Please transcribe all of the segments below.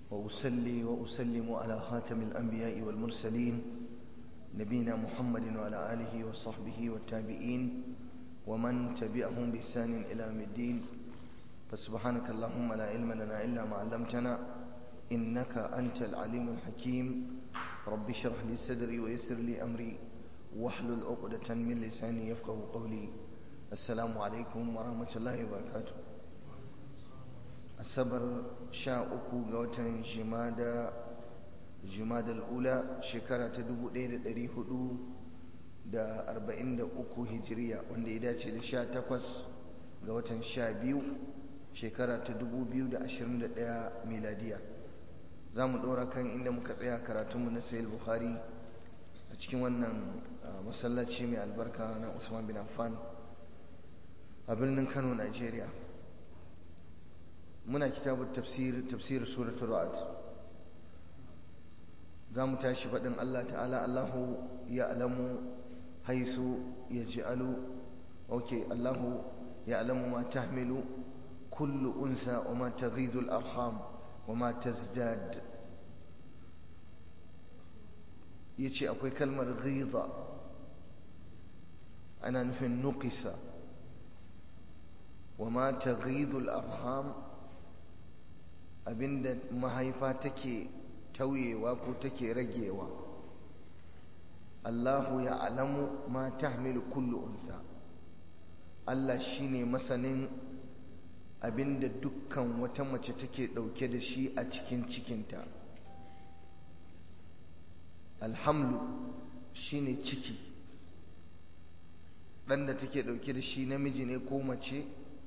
وأسلي وأسلم على خاتم الأنبياء والمرسلين نبينا محمد وعلى آله وصحبه والتابعين ومن تبعهم بإحسان إلى يوم الدين فسبحانك اللهم لا علم لنا إلا ما علمتنا إنك أنت العليم الحكيم رب اشرح لي صدري ويسر لي أمري واحلل عقدة من لساني يفقه قولي السلام عليكم ورحمة الله وبركاته asabar sha uku ga watan jimada jimadal ula shekara ta dubu ɗaya da ɗari hudu da arba'in da uku hijiriya wanda ya dace da sha takwas ga watan sha biyu shekara ta dubu biyu da ashirin da ɗaya miladiya za mu ɗora kan inda muka tsaya karatunmu na sayil bukhari a cikin wannan masallaci mai albarka na usman bin affan a birnin kano nigeria muna kitabun tafsir tafsir suratul ra'd zamu tashi fadin Allah ta'ala Allahu ya'lamu haisu yaj'alu okay Allahu ya'lamu ma tahmilu kullu unsa wa ma taghidu al-arham wa ma tazdad yace akwai kalmar ghidha ana nufin nuqisa wa ma taghidu al-arham abinda mahaifa take tauyewa ko take ragewa Allahu ya alamu ma tahmilu kullu unsa Allah shine masanin abinda dukkan wata mace take dauke da shi a cikin cikinta alhamlu shine ciki dan da take dauke da shi namiji ne ko mace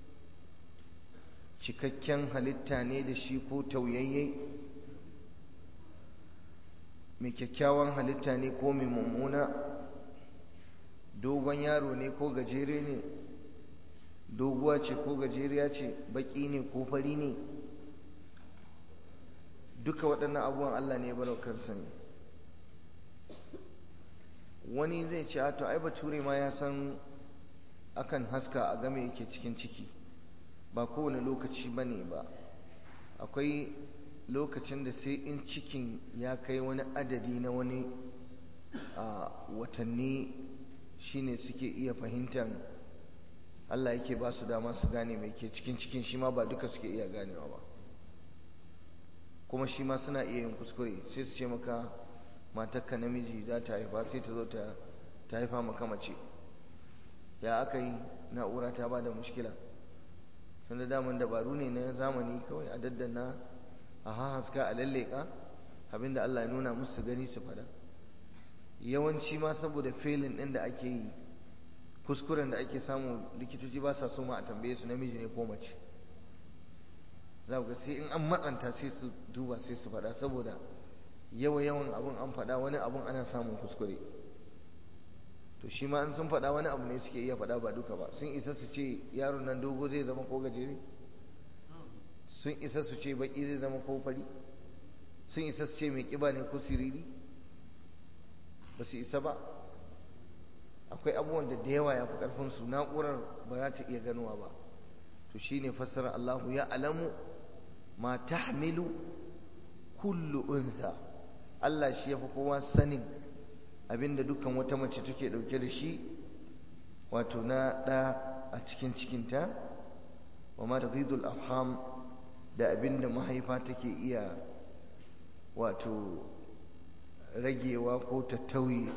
cikakken halitta ne da shi ko tauyayye mai kyakkyawan halitta ne ko mai mummuna dogon yaro ne ko gajere ne doguwa ce ko gajeriya ce baki ne ko fari ne duka waɗannan abubuwan Allah ne baraukar sani wani zai ce to ai bature ma ya san akan haska a game yake cikin ciki ba kowane lokaci ba ne ba akwai lokacin da sai in cikin ya kai wani adadi na wani watanni shine suke iya fahimtar Allah yake ba su dama su gane mai ke cikin cikin shi ma ba duka suke iya ganewa ba kuma shi ma suna iya yin kuskure sai su ce maka matakka namiji za ta haifa sai ta zo ta haifa maka mace ya aka yi na'ura ta ba da mushkila tunda daman dabaru ne na zamani kawai a daddana a hahaska a lalleka abinda Allah ya nuna musu gani su fada yawanci ma saboda felin ɗin da ake yi kuskuren da ake samu likitoci ba sa so ma a tambaye su namiji ne ko mace za ga sai in an matsanta sai su duba sai su fada saboda yawa yawan abun an fada wani abun ana samun kuskure to shi ma an sun faɗa wani abu ne suke iya faɗa ba duka ba sun isa su ce yaron nan dogo zai zama ko gajere sun isa su ce baki zai zama ko fari sun isa su ce mai kiba ne ko siriri ba su isa ba akwai abubuwan da da yawa ya fi ƙarfin su na'urar ba za ta iya ganowa ba to shine fassara Allahu ya alamu ma tahmilu kullu untha Allah shi ya fi kowa sanin abinda dukkan wata mace take dauke da shi wato na ɗa a cikin cikinta wa ma tazidul arham da abinda mahaifa take iya wato ragewa ko ta tauye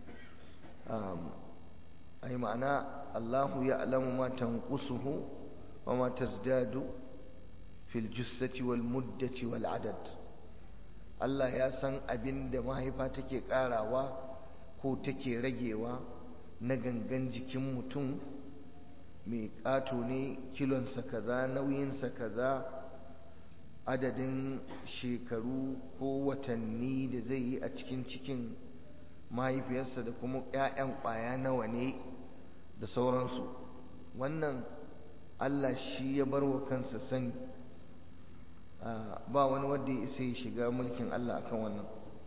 ai ma'ana Allahu ya alamu ma tanqusuhu wa ma tazdadu fil jussati wal muddati wal adad Allah ya san abinda mahaifa take karawa ko take ragewa na gangan jikin mutum mai ƙato ne kilonsa kaza nauyinsa kaza adadin shekaru ko watanni da zai yi a cikin cikin mahaifiyarsa da kuma 'ya'yan ƙwaya nawa ne da sauransu wannan Allah shi ya bar wa kansa sani ba wani wanda ya isa ya shiga mulkin Allah akan wannan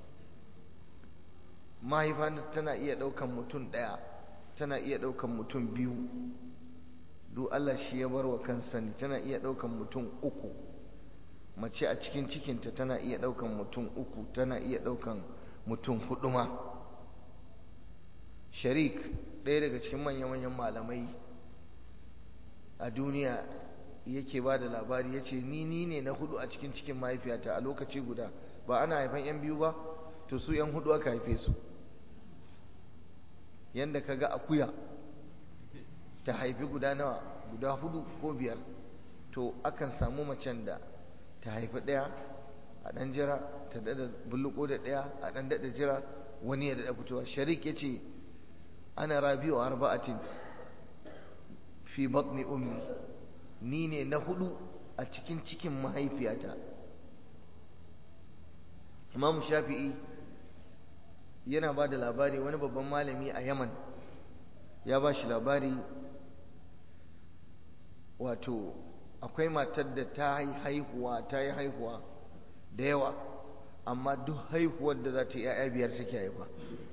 mahaifa tana iya ɗaukan mutum ɗaya tana iya ɗaukan mutum biyu duk Allah shi ya bar wa kansa ne tana iya ɗaukan mutum uku mace a cikin cikinta tana iya ɗaukan mutum uku tana iya ɗaukan mutum hudu ma sharik ɗaya daga cikin manya-manyan malamai a duniya yake ba da labari ya ce ni ni ne na hudu a cikin cikin mahaifiyata a lokaci guda ba ana haifan 'yan biyu ba to su 'yan hudu aka haife su yadda ka ga akuya ta haifi guda nawa guda hudu ko biyar to akan samu macen da ta haifi ɗaya a ɗan jira ta daɗa bulluko da ɗaya a ɗan daɗa jira wani ya daɗa fitowa sharik ya ce ana rabi'u arba'atin fi batni ummi ni ne na hudu a cikin cikin mahaifiyata imam shafi'i yana ba da labari wani babban malami a yaman ya ba shi labari wato akwai matar da ta yi haihuwa ta yi haihuwa da yawa amma duk haihuwar da za ta yi 'ya'ya biyar take haifa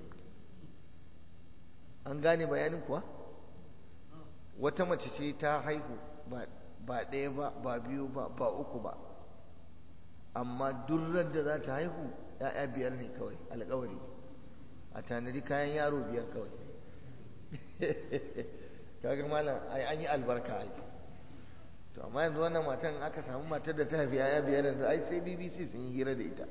an gane bayanin kuwa wata mace ce ta haihu ba ɗaya ba ba biyu ba ba uku ba amma durrar da za ta haihu ‘ya'ya biyar ne kawai alkawari a tanadi kayan yaro biyar kawai kaga malam ai an yi albarka ai to amma yanzu wannan matan aka samu matar da ta haifi ‘ya'ya biyar yanzu ai sai bbc sun yi hira da ita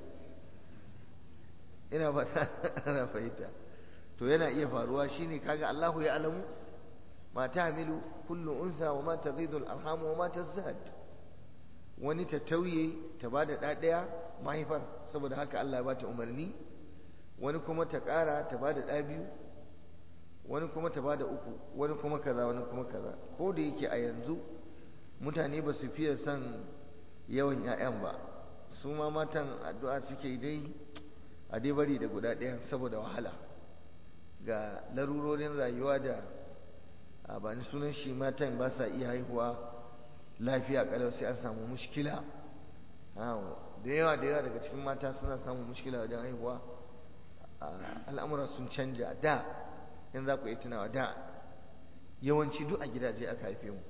ina fata ana fahimta to yana iya faruwa shine kaga Allahu ya alamu ma tahmilu kullu unsa wa ma taghidu al-arham wa ma tazad wani ta tauye ta bada da daya mahaifar saboda haka Allah ya bata umarni wani kuma ta ƙara ta bada da biyu wani kuma ta bada uku wani kuma kaza wani kuma kaza ko da yake a yanzu mutane ba su fiye son yawan 'ya'yan ba su ma matan addu'a suke dai a dai bari da guda ɗaya saboda wahala ga larurorin rayuwa da a bani sunan shi matan ba sa iya haihuwa lafiya kalau sai an samu mushkila da yawa da yawa daga cikin mata suna samun mushkila wajen haihuwa al'amura sun canja da yan za ku yi tunawa da yawanci duk a gidaje aka haife mu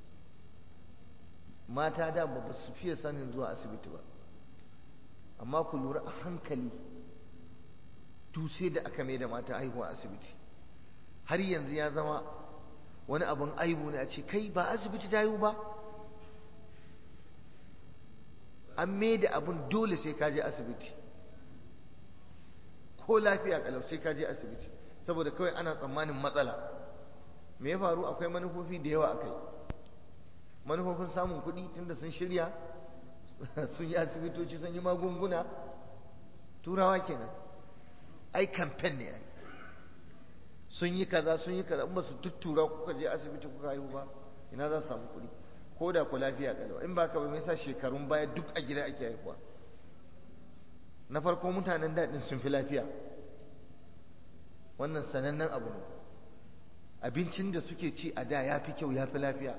mata da ba su fiye sanin zuwa asibiti ba amma ku lura a hankali duk sai da aka mai da mata haihuwa asibiti har yanzu ya zama wani abin aibu ne a ce kai ba asibiti ta haihu ba an mai da abin dole sai ka je asibiti ko lafiya kalau sai ka je asibiti saboda kawai ana tsammanin matsala me ya faru akwai manufofi da yawa akai manufofin samun kuɗi tunda sun shirya sun yi asibitoci sun yi magunguna turawa kenan ai kamfen ne ai sun yi kaza sun yi kaza in ba su tuttura kuka je asibiti kuka haihu ba ina za su samu kuɗi ko da ku lafiya kalau in ba ka ba me yasa shekarun baya duk a gida ake haihuwa na farko mutanen daɗin sun fi lafiya wannan sanannen abu ne abincin da suke ci a da ya fi kyau ya fi lafiya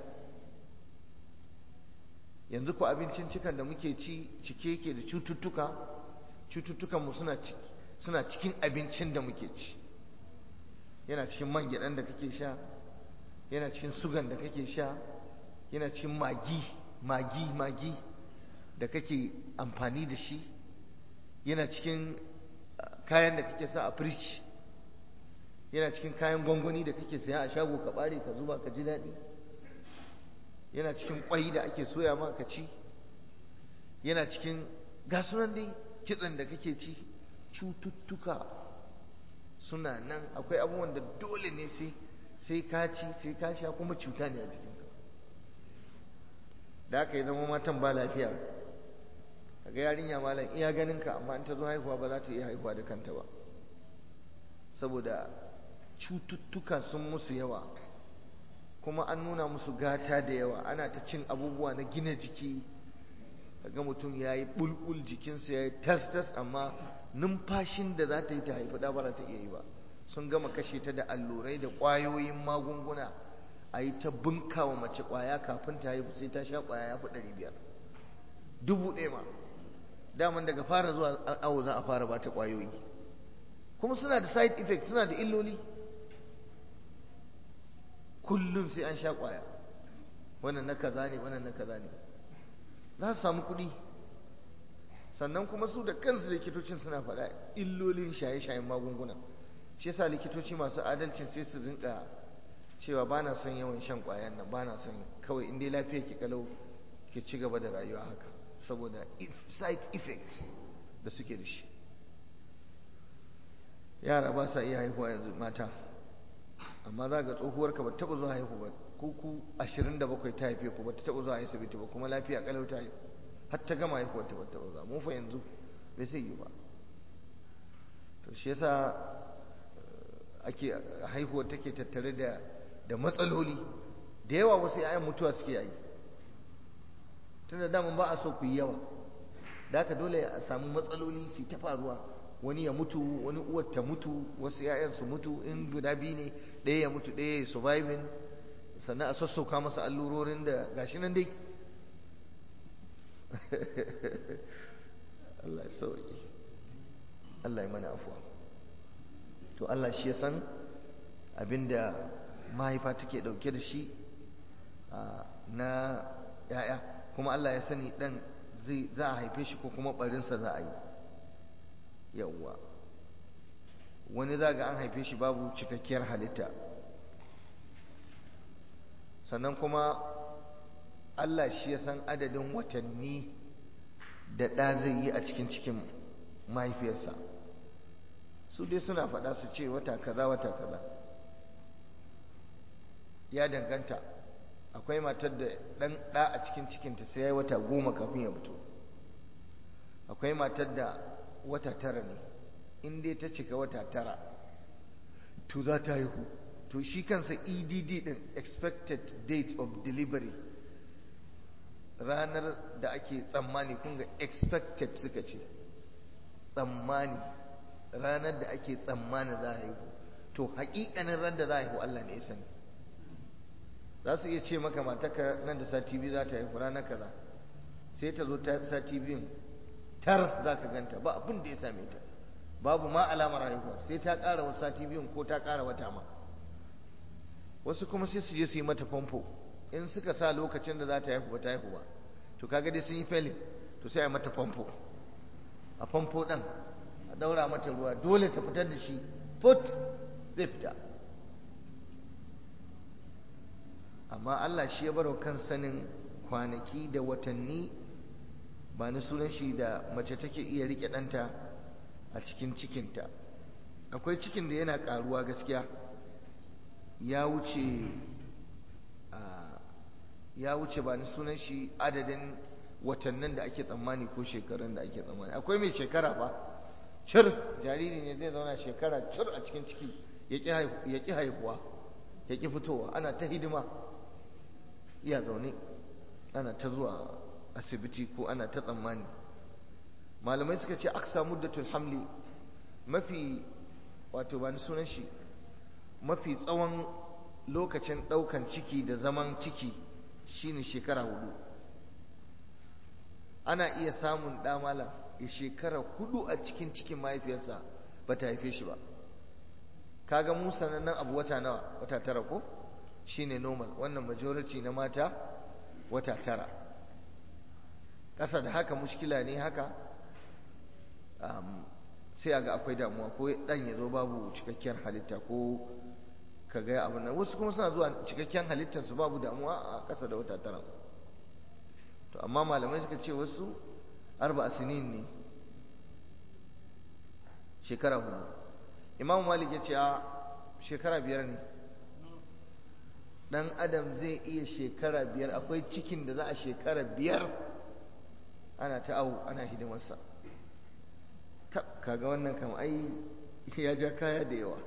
yanzu ko abincin cikan da muke ci cike yake da cututtuka cututtukanmu suna suna cikin abincin da muke ci yana cikin man gyaɗan da kake sha yana cikin sugan da kake sha yana cikin magi magi magi da kake amfani da shi yana cikin kayan da kake sa a firij yana cikin kayan gwangwani da kake saya a shago ka bare ka zuba ka ji daɗi yana cikin kwai da ake soya ma ka ci yana cikin gasunan dai kitsen da kake ci cututtuka suna nan akwai abubuwan da dole ne sai sai ka ci sai ka sha kuma cuta ne a jikinka da aka yi zama matan ba lafiya kaga yarinya malam iya ganin ka amma in ta zo haihuwa ba za ta iya haihuwa da kanta ba saboda cututtuka sun musu yawa kuma an nuna musu gata da yawa ana ta cin abubuwa na gina jiki kaga mutum ya yi bulbul jikinsa ya yi tas-tas amma numfashin da za ta yi ta haifi ɗa ba ta iya yi ba sun gama kashe ta da allurai da ƙwayoyin magunguna a yi ta bunka wa mace ƙwaya kafin ta haifu sai ta sha ƙwaya ya fi ɗari biyar dubu ɗaya ma daman daga fara zuwa awo za a fara ba ta ƙwayoyi kuma suna da side effect suna da illoli kullum sai an sha ƙwaya wannan na kaza ne wannan na kaza ne za su samu kuɗi sannan kuma su da kansu likitocin suna faɗa illolin shaye-shayen magunguna shi yasa likitoci masu adalcin sai su rinka cewa ba na son yawan shan ƙwayan nan ba na son kawai in dai lafiya ki kalau ki ci gaba da rayuwa haka saboda side effects da suke da shi yara ba sa iya haihuwa yanzu mata amma za ga tsohuwar ka ba taɓa zuwa haihu ba ko ku ashirin da bakwai ta haife ku ba ta taɓa zuwa asibiti ba kuma lafiya kalau ta haihu har ta gama haihuwar ta ba taɓa zuwa mu fa yanzu bai sai yi ba to shi yasa ake haihuwar take tattare da da matsaloli da yawa wasu yayan mutuwa suke yi tunda daman ba a so ku yi yawa da haka dole a samu matsaloli su ta faruwa wani ya mutu wani uwar ta mutu wasu yayan su mutu in guda biyu ne ɗaya ya mutu ɗaya ya surviving sannan a sassauka masa allurorin da gashi nan dai Allah ya sauki Allah ya mana afuwa to Allah shi ya san abinda mahaifa take dauke da shi na yaya kuma Allah ya sani dan zai za a haife shi ko kuma barinsa za a yi yawwa wani za ga an haife shi babu cikakkiyar halitta sannan kuma Allah shi ya san adadin watanni da ɗa zai yi a cikin cikin mahaifiyarsa su dai suna faɗa su ce wata kaza wata kaza ya danganta akwai matar da ɗan ɗa a cikin cikinta sai ya yi wata goma kafin ya fito akwai matar da wata tara ne in dai ta cika wata tara to za ta haihu to shi kansa edd din expected date of delivery ranar da ake tsammani kun ga expected suka ce tsammani ranar da ake tsammani za a haihu to haƙiƙanin ran da za a haihu Allah ne ya sani za su iya ce maka mataka nan da sati biyu za ta haihu ranar kaza sai ta zo ta sati biyun tar za ka ganta ba abin da ya same ta babu ma alamar haihuwa sai ta ƙara wasu sati biyun ko ta ƙara wata ma wasu kuma sai su je su yi mata famfo in suka sa lokacin da za ta haihu ba ta haihu ba to kaga dai sun yi felin to sai a yi mata famfo a famfo ɗin a ɗaura mata ruwa dole ta fitar da shi put zai fita amma Allah shi ya baro kan sanin kwanaki da watanni ba na sunan shi da mace take iya rike ɗanta a cikin cikinta akwai cikin da yana ƙaruwa gaskiya ya wuce ya wuce ba ni sunan shi adadin watannin da ake tsammani ko shekarun da ake tsammani akwai mai shekara ba cir jariri ne zai zauna shekara cir a cikin ciki ya ƙi haihuwa ya ƙi fitowa ana ta hidima iya zaune ana ta zuwa asibiti ko ana ta tsammani malamai suka ce aksa muddatul hamli mafi wato ba ni sunan shi mafi tsawon lokacin ɗaukan ciki da zaman ciki shine shekara hudu ana iya samun ɗa malam ya shekara hudu a cikin cikin mahaifiyarsa ba ta haife shi ba kaga mu sanannen abu wata nawa wata tara ko shine normal wannan majority na mata wata tara ƙasa da haka mushkila ne haka sai a ga akwai damuwa ko ɗan ya zo babu cikakkiyar halitta ko ka ga abin nan wasu kuma suna zuwa cikakken halittarsu babu damuwa a ƙasa da wata tara to amma malamai suka ce wasu arba sinin ne shekara hudu imam malik ya ce a shekara biyar ne dan adam zai iya shekara biyar akwai cikin da za a shekara biyar ana ta awu ana hidimarsa kaga wannan kam ai ya ja kaya da yawa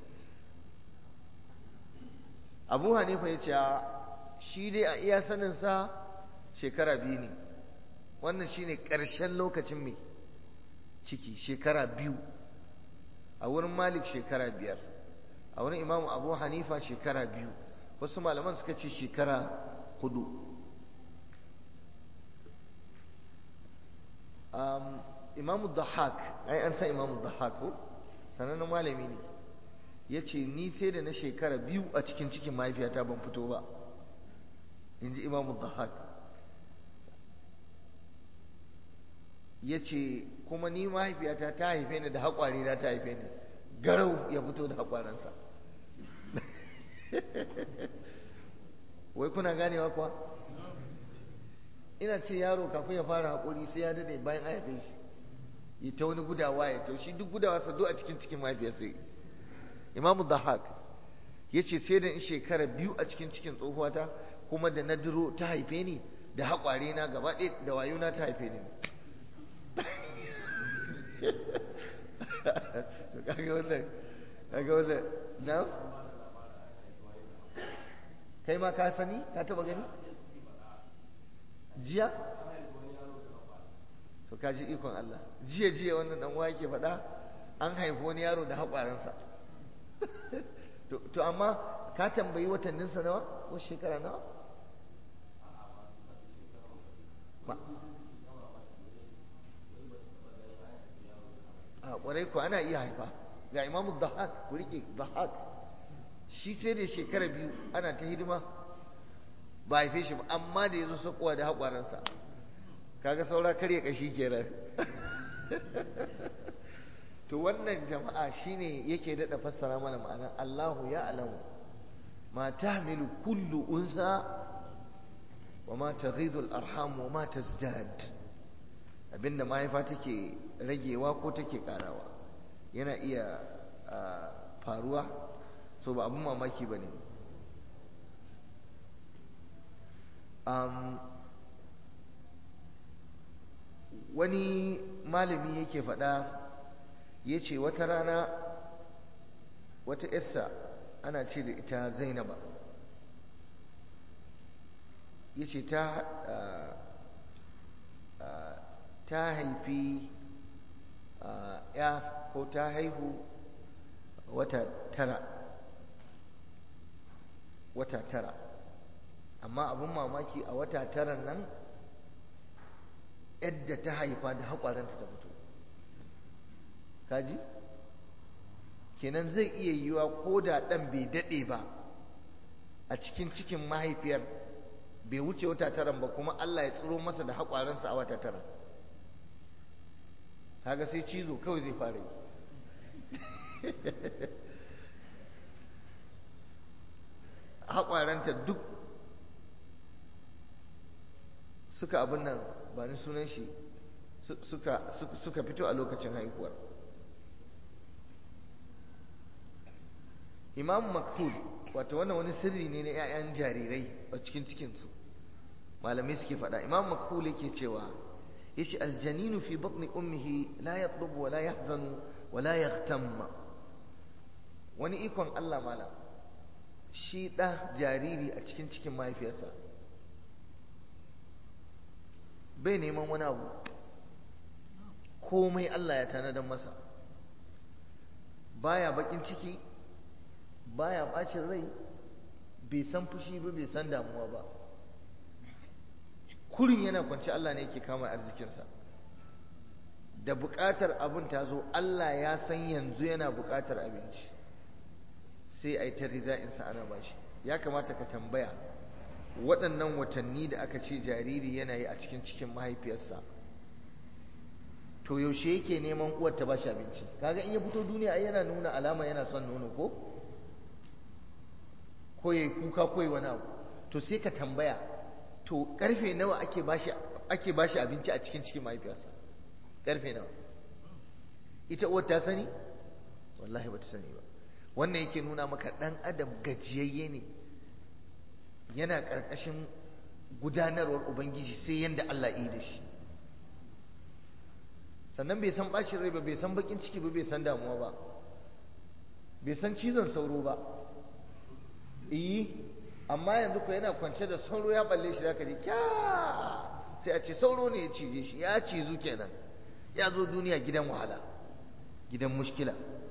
abu hanifa ya ce shi dai a iya saninsa shekara biyu ne wannan shine ƙarshen lokacin mai ciki shekara biyu a wurin malik shekara biyar a wurin imamu abu hanifa shekara biyu wasu malaman suka ce shekara hudu imamu dahak ai an san imamu dahak ko sanannen malami ne ya ce ni sai da na shekara biyu a cikin cikin mahaifiyata ban fito ba in ji imamu dahak ya ce kuma ni mahaifiyata ta haife ni da haƙwari na ta haife ni garau ya fito da haƙwaransa wai kuna ganewa kuwa ina ce yaro kafin ya fara haƙuri sai ya dade bayan an haife shi ya ta wani gudawa ya taushi duk gudawa sa duk a cikin cikin mahaifiyarsa imamu dahak ya ce sai da in shekara biyu a cikin cikin tsohuwata kuma da na duro ta haife ni da haƙware na gaba ɗaya da wayona ta haife ni to kaga wannan kaga wannan na kai ma ka sani ka taba gani jiya to ka ji ikon Allah jiya jiya wannan dan uwa yake faɗa an haifi wani yaro da haƙwaransa to amma ka tambayi watanninsa nawa ko shekara nawa a ƙwarai ku ana iya haifa ga imamu dahak ku rike dahak shi sai da shekara biyu ana ta hidima ba haife shi ba amma da ya zo sakowa da haƙwaransa kaga saura karya kashi kenan to wannan jama'a shine yake daɗa fassara mana ma'anar Allahu ya alamu ma tahmilu kullu unsa wa ma taghidu al-arham wa ma tazdad abinda mahaifa take ragewa ko take karawa yana iya faruwa so ba abin mamaki ba ne wani malami yake faɗa ya ce wata rana wata yarsa ana ce da ita zainaba ya ce ta ta haifi ya ko ta haihu wata tara wata tara amma abin mamaki a wata tara nan yadda ta haifa da haƙwaranta ta fito kaji kenan zai iya yiwa ko da ɗan bai daɗe ba a cikin cikin mahaifiyar bai wuce wata taran ba kuma Allah ya tsiro masa da haƙwaransa a wata tara kaga sai cizo kawai zai fara yi haƙwaranta duk suka abin nan ba ni sunan shi suka fito a lokacin haihuwar imam makhul wato wannan wani sirri ne na 'ya'yan jarirai a cikin cikinsu malamai suke faɗa imam makhul yake cewa yace aljaninu fi batni ummihi la yatlubu wa la yahzanu wa la yaghtamma wani ikon Allah malam shi ɗa jariri a cikin cikin mahaifiyarsa bai neman wani abu komai Allah ya tanadar masa baya bakin ciki baya bacin rai bai san fushi ba bai san damuwa ba kurin yana kwanci Allah ne yake kama arzikinsa da buƙatar abin ta zo Allah ya san yanzu yana buƙatar abinci sai a yi ta riza'insa ana bashi ya kamata ka tambaya waɗannan watanni da aka ce jariri yana yi a cikin cikin mahaifiyarsa to yaushe yake neman uwar ta bashi abinci kaga in ya fito duniya ai yana nuna alama yana son nono ko ko yayi kuka ko yayi wani abu to sai ka tambaya to karfe nawa ake bashi ake bashi abinci a cikin cikin mahaifiyarsa karfe nawa ita uwar ta sani wallahi bata sani ba wannan yake nuna maka dan adam gajiyayye ne yana karkashin gudanarwar ubangiji sai yanda Allah yi da shi sannan bai san bacin rai ba bai san bakin ciki ba bai san damuwa ba bai san cizon sauro ba iyi amma yanzu ko yana kwance da sauro ya balle shi zaka ji kya sai a ce sauro ne ya cije shi ya cizu kenan ya zo duniya gidan wahala gidan mushkila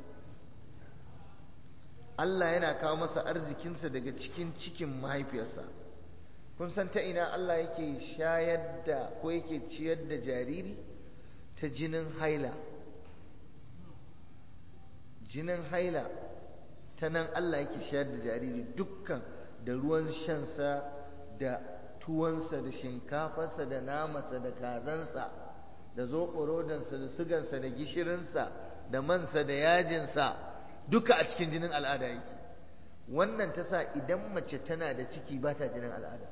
Allah yana kawo masa arzikinsa daga cikin cikin mahaifiyarsa kun san ta ina Allah yake shayar da ko yake ciyar da jariri ta jinin haila jinin haila ta nan Allah yake shayar da jariri dukkan da ruwan shansa da tuwansa da shinkafarsa da namansa da kazansa da zoɓorodansa da sugansa da gishirinsa da mansa da yajinsa duka a cikin jinin al'ada yake wannan ta sa idan mace tana da ciki ba ta jinin al'ada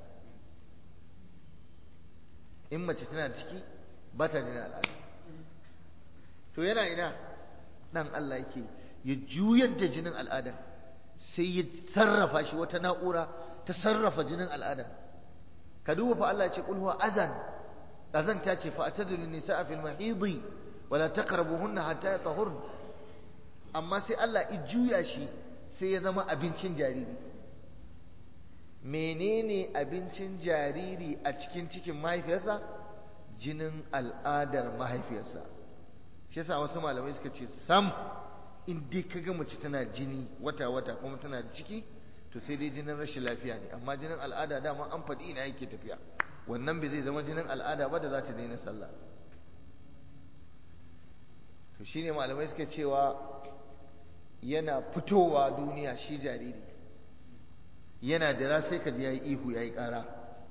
in mace tana da ciki ba ta jinin al'ada to yana ina ɗan Allah yake ya juyar da jinin al'ada sai ya sarrafa shi wata na'ura ta sarrafa jinin al'ada ka duba fa Allah ya ce kulhuwa azan azan ta ce fa atadul nisaa fil mahidi wala taqrabuhunna hatta yatahurn amma sai Allah ya juya shi sai ya zama abincin jariri menene abincin jariri a cikin cikin mahaifiyarsa jinin al'adar mahaifiyarsa shi yasa wasu malamai suka ce sam in dai kaga mace tana jini wata wata kuma tana ciki to sai dai jinin rashin lafiya ne amma jinin al'ada dama an faɗi ina yake tafiya wannan bai zai zama jinin al'ada ba da za ta daina sallah to shine malamai suka cewa yana fitowa duniya shi jariri yana dira sai ka ji yayi ihu yayi ƙara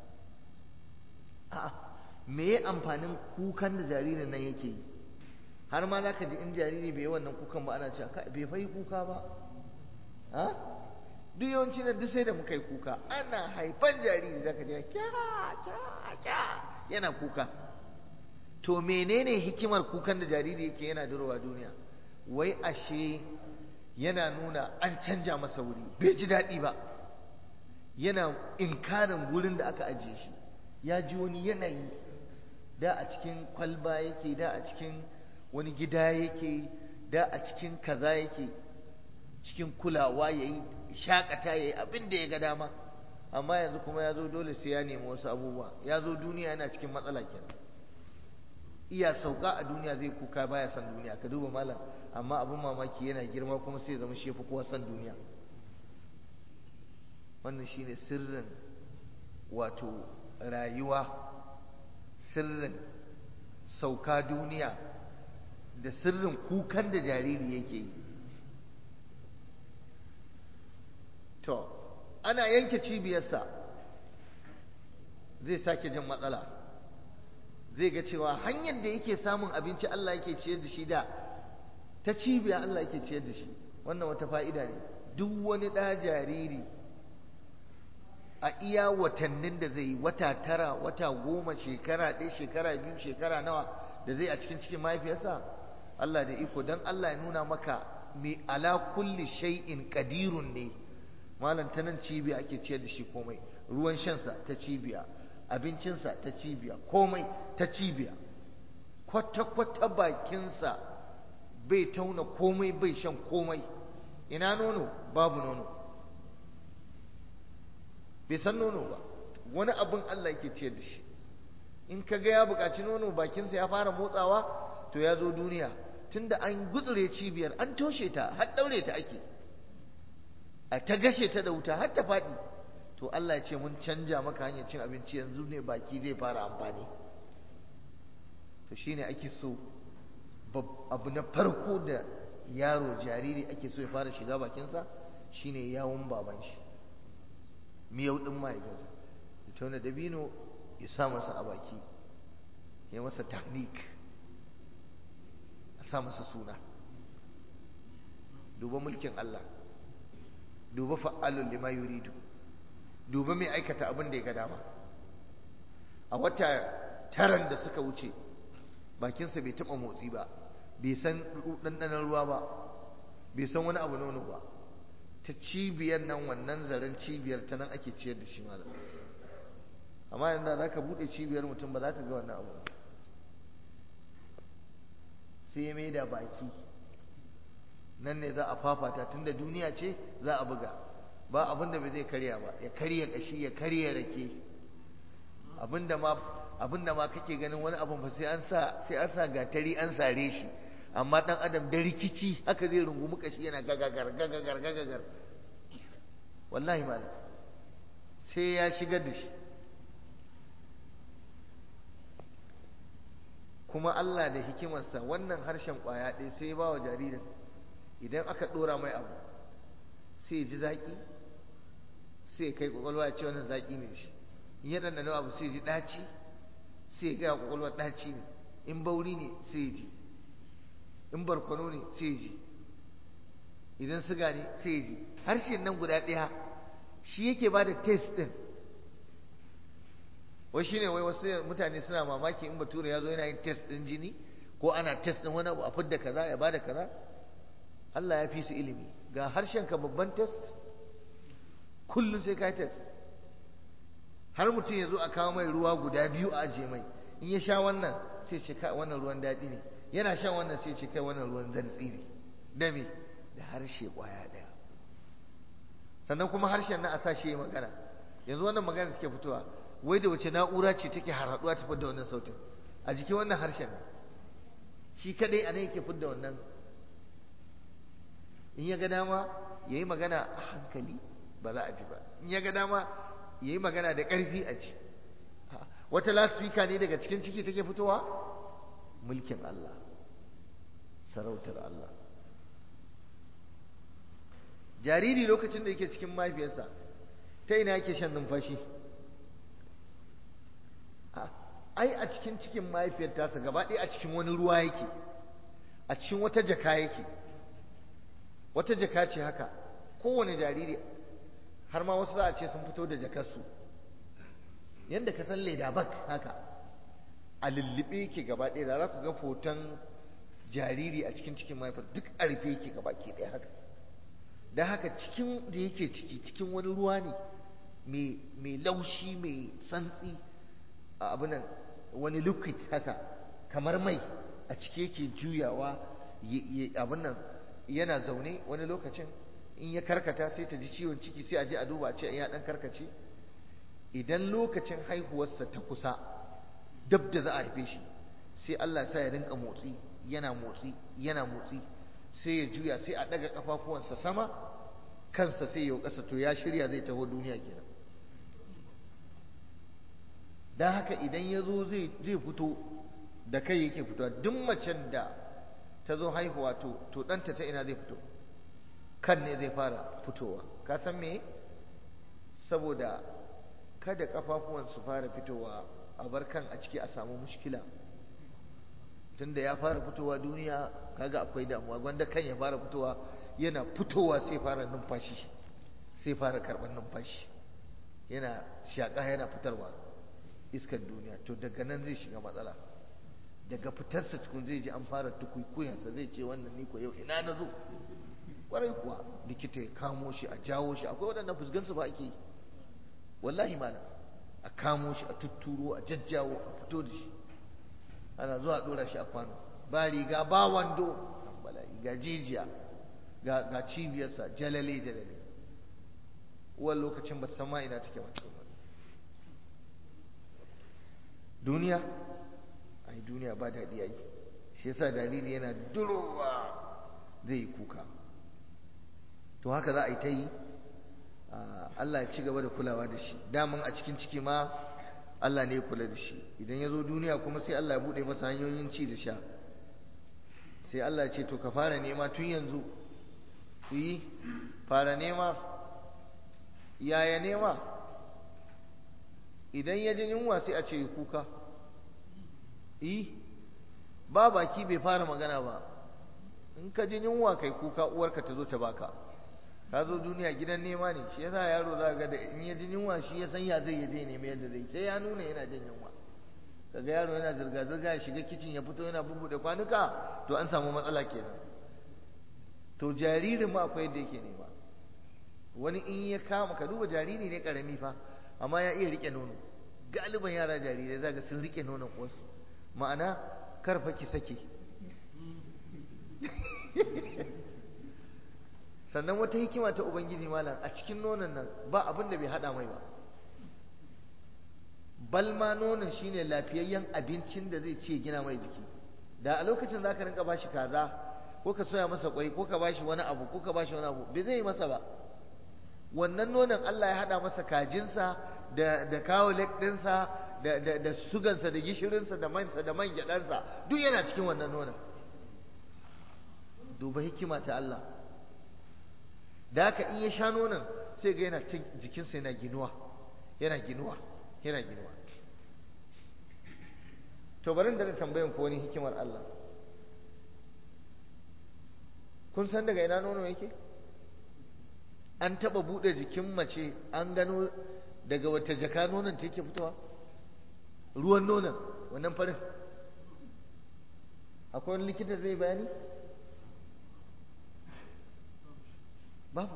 a'a me ya amfanin kukan da jaririn nan yake yi har ma za ka ji in jariri bai yi wannan kukan ba ana cewa bai fai kuka ba ha duk yawanci na duk sai da muka yi kuka ana haifan jariri za ka ji kya yana kuka to menene hikimar kukan da jariri yake yana durowa duniya wai ashe yana nuna an canja masa wuri bai ji daɗi ba yana inkarin wurin da aka ajiye shi ya ji wani yanayi da a cikin kwalba yake da a cikin wani gida yake da a cikin kaza yake cikin kulawa ya yi shakata ya yi abin da ya ga dama amma yanzu kuma ya zo dole sai ya nemi wasu abubuwa ya zo duniya yana cikin matsala kenan iya sauka a duniya zai kuka baya san duniya ka duba malam amma abin mamaki yana girma kuma sai zama shi fi kowa san duniya wannan shine sirrin wato rayuwa sirrin sauka duniya da sirrin kukan da jariri yake yi to ana yanke cibiyarsa zai sake jin matsala zai ga cewa hanyar da yake samun abinci Allah yake ciyar da shi da ta cibiya Allah yake ciyar da shi wannan wata fa'ida ne duk wani ɗa jariri a iya watannin da zai yi wata tara wata goma shekara ɗaya shekara biyu shekara nawa da zai a cikin cikin mahaifiyarsa Allah da iko don Allah ya nuna maka mai ala kulli shay'in qadirun ne malam ta nan cibiya ake ciyar da shi komai ruwan shansa ta cibiya abincinsa ta cibiya komai ta cibiya kwata-kwata bakinsa bai tauna komai bai shan komai ina nono babu nono bai san nono ba wani abin Allah yake ciyar da shi in ka ga ya buƙaci nono bakinsa ya fara motsawa to ya zo duniya tunda an gutsure cibiyar an toshe ta har daure ta ake a ta gashe ta da wuta har ta faɗi to Allah ya ce mun canja maka hanyar cin abinci yanzu ne baki zai fara amfani to shine ake so abu na farko da yaro jariri ake so ya fara shiga bakinsa shine yawon baban shi miyau ɗin mahaifinsa ya tauna dabino ya sa masa a baki ya masa tahnik a sa masa suna duba mulkin Allah duba fa'alun lima yuridu duba mai aikata abin da ya ga dama a wata taran da suka wuce bakinsa bai taɓa motsi ba bai san ɗanɗanon ruwa ba bai san wani abu nono ba ta cibiyar nan wannan zaren cibiyar ta nan ake ciyar da shi malam amma yanzu za ka buɗe cibiyar mutum ba za ka ga wannan abu sai ya maida baki nan ne za a fafata tunda duniya ce za a buga ba abin da bai zai karya ba ya karya kashi ya karya rake abinda ma abinda ma kake ganin wani abin fa sai an sa sai an sa gatari an sare shi amma dan adam da rikici haka zai rungumi kashi yana gagagar gagagar gagagar wallahi malam sai ya shigar da shi kuma Allah da hikimarsa wannan harshen ƙwaya ɗaya sai ya ba wa jaririn idan aka ɗora mai abu sai ya ji zaƙi sai ya kai ƙwaƙwalwa ya ce wannan zaƙi ne shi in ya ɗanɗana abu sai ya ji ɗaci sai ya gaya ƙwaƙwalwa ɗaci ne in bauri ne sai ya ji in barkono ne sai ya ji idan siga ne sai ya ji harshen nan guda ɗaya shi yake ba da test ɗin wai shine wai wasu mutane suna mamaki in bature ya zo yana yin test ɗin jini ko ana test ɗin wani abu a fidda kaza ya bada kaza Allah ya fi su ilimi ga harshen ka babban test kullum sai ka yi test har mutum ya zo a kawo mai ruwa guda biyu a ajiye mai in ya sha wannan sai ce kai wannan ruwan daɗi ne yana shan wannan sai ce kai wannan ruwan zartsi ne da me da harshe ƙwaya ɗaya sannan kuma harshen na a sa shi ya magana yanzu wannan magana take fitowa wai da wace na'ura ce take harhaɗuwa ta da wannan sautin a jikin wannan harshen ne shi kadai a nan yake fidda wannan in ya ga dama ya yi magana a hankali ba za a ji ba in ya ga dama ya yi magana da ƙarfi a ji wata lasfika ne daga cikin ciki take fitowa mulkin Allah sarautar Allah jariri lokacin da yake cikin mahaifiyarsa ta ina yake shan numfashi ai a cikin cikin mahaifiyar tasa gaba ɗaya a cikin wani ruwa yake a cikin wata jaka yake wata jaka ce haka kowane jariri har ma wasu za a ce sun fito da jakarsu yadda ka san leda bak haka a lullube yake gaba ɗaya da za ku ga hoton jariri a cikin cikin mahaifar duk a rufe yake gaba ke ɗaya haka da haka cikin da yake ciki cikin wani ruwa ne mai laushi mai santsi a abinan wani liquid haka kamar mai a ciki yake juyawa abin yana zaune wani lokacin in ya karkata sai ta ji ciwon ciki sai a je a duba a ce ya dan karkace idan lokacin haihuwarsa ta kusa dab da za a haife shi sai Allah sa ya rinka motsi yana motsi yana motsi sai ya juya sai a daga kafafuwansa sama kansa sai ya kasa to ya shirya zai taho duniya kenan dan haka idan ya zo zai fito da kai yake fitowa duk macen da ta zo haihuwa to to ɗanta ta ina zai fito kan ne zai fara fitowa ka san me saboda kada kafafuwan su fara fitowa a bar kan a ciki a samu mushkila tunda ya fara fitowa duniya kaga akwai damuwa gwanda kan ya fara fitowa yana fitowa sai fara numfashi sai fara karɓar numfashi yana shaƙa yana fitarwa iskar duniya to daga nan zai shiga matsala daga fitarsa tukun zai ji an fara tukuikuyansa zai ce wannan ni ko yau ina na zo kwarai kuwa likita ya kamo shi a jawo shi akwai waɗannan fusgansu ba ake yi wallahi malam a kamo shi a tutturo a jajjawo a fito da shi ana zuwa a ɗora shi a kwano ba riga ba wando bala'i ga jijiya ga ga cibiyarsa jalale jalale uwan lokacin ba san ma ina take mace duniya ai duniya ba daɗi ai shi yasa jariri yana durowa zai yi kuka to haka za a yi ta yi Allah ya ci gaba da kulawa da shi daman a cikin ciki ma Allah ne ya kula da shi idan ya zo duniya kuma sai Allah ya buɗe masa hanyoyin ci da sha sai Allah ya ce to ka fara nema tun yanzu yi fara nema yaya nema idan ya ji yunwa sai a ce kuka yi ba baki bai fara magana ba in ka ji yunwa kai kuka uwarka ta zo ta baka ka zo duniya gidan nema ne shi yasa yaro za ga da in ya ji yunwa shi ya san ya zai ya je nemi yadda zai sai ya nuna yana jin yunwa kaga yaro yana zirga zirga ya shiga kicin ya fito yana bubbuɗe kwanuka to an samu matsala kenan to jaririn ma akwai yadda yake nema wani in ya kama ka duba jariri ne karami fa amma ya iya rike nono galiban yara jarirai zaga sun rike nonon uwarsu ma'ana karfa ki sake sannan wata hikima ta ubangiji malam a cikin nonon nan ba abin da bai hada mai ba balma nonon shine lafiyayyen abincin da zai ce gina mai jiki da a lokacin zaka rinka bashi kaza ko ka soya masa kwai ko ka bashi wani abu ko ka bashi wani abu bai zai yi masa ba wannan nonon Allah ya hada masa kajinsa da da kawo ɗinsa da da da sugansa da gishirinsa da mansa da man gyaɗansa duk yana cikin wannan nonon duba hikima ta Allah da haka in ya sha nonon sai ga yana jikinsa yana ginuwa yana ginuwa yana ginuwa to bari da tambayan ko wani hikimar Allah kun san daga ina nono yake an taba bude jikin mace an gano daga wata jaka nonon ta yake fitowa ruwan nonon wannan farin akwai wani likita zai bayani babu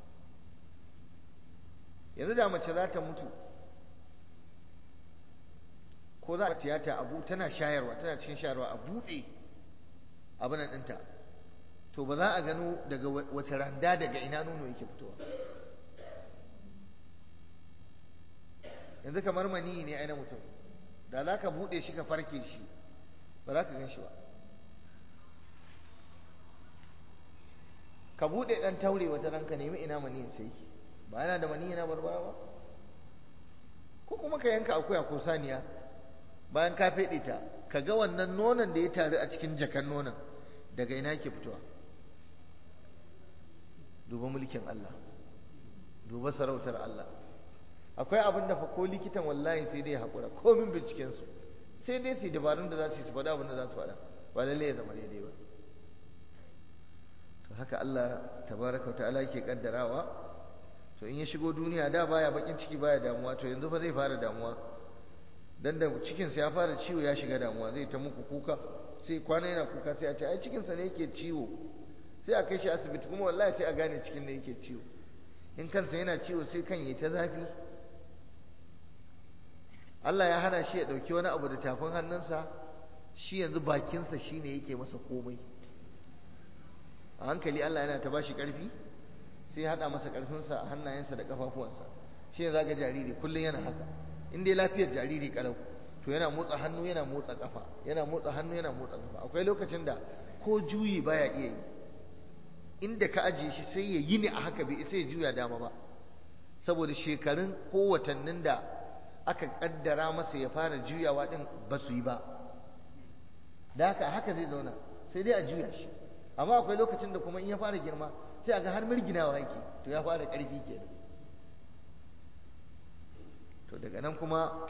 yanzu da mace za ta mutu ko za a tiyata abu tana shayarwa tana cikin shayarwa a buɗe abin ɗinta to ba za a gano daga wace randa daga ina nono yake fitowa yanzu kamar mani ne aina mutum da za ka buɗe shi ka farke shi ba za ka gan shi ba ka buɗe ɗan taure wata ranka nemi ina mani sai ba yana da mani yana barbara ba ko kuma ka yanka akuya ko saniya bayan ka feɗe ta ka ga wannan nonon da ya taru a cikin jakan nonon daga ina ke fitowa duba mulkin Allah duba sarautar Allah akwai abin da fa ko likitan wallahi sai dai haƙura komin bincikensu sai dai su dabarun da za su yi su faɗa abin da za su faɗa ba lalle ya zama daidai ba to haka Allah tabaraka ta'ala ke kaddarawa to in ya shigo duniya da baya bakin ciki baya damuwa to yanzu fa zai fara damuwa dan da cikinsa ya fara ciwo ya shiga damuwa zai ta muku kuka sai kwana yana kuka sai a ce ai cikinsa ne yake ciwo sai a kai shi asibiti kuma wallahi sai a gane cikin ne yake ciwo in kansa yana ciwo sai kan yi ta zafi Allah ya hana shi ya ɗauki wani abu da tafin hannunsa shi yanzu bakinsa shi ne yake masa komai a hankali Allah yana ta bashi ƙarfi sai ya haɗa masa ƙarfinsa a hannayensa da ƙafafuwansa shi ne zaga jariri kullum yana haka in dai lafiyar jariri kalau to yana motsa hannu yana motsa ƙafa yana motsa hannu yana motsa ƙafa akwai lokacin da ko juyi baya iya yi inda ka ajiye shi sai ya yi ne a haka bai sai ya juya dama ba saboda shekarun ko watannin da aka kaddara masa ya fara juyawa din ba su yi ba da haka haka zai zauna sai dai a juya shi amma akwai lokacin da kuma in ya fara girma sai a ga har mirginawa yake to ya fara ƙarfi kenan to daga nan kuma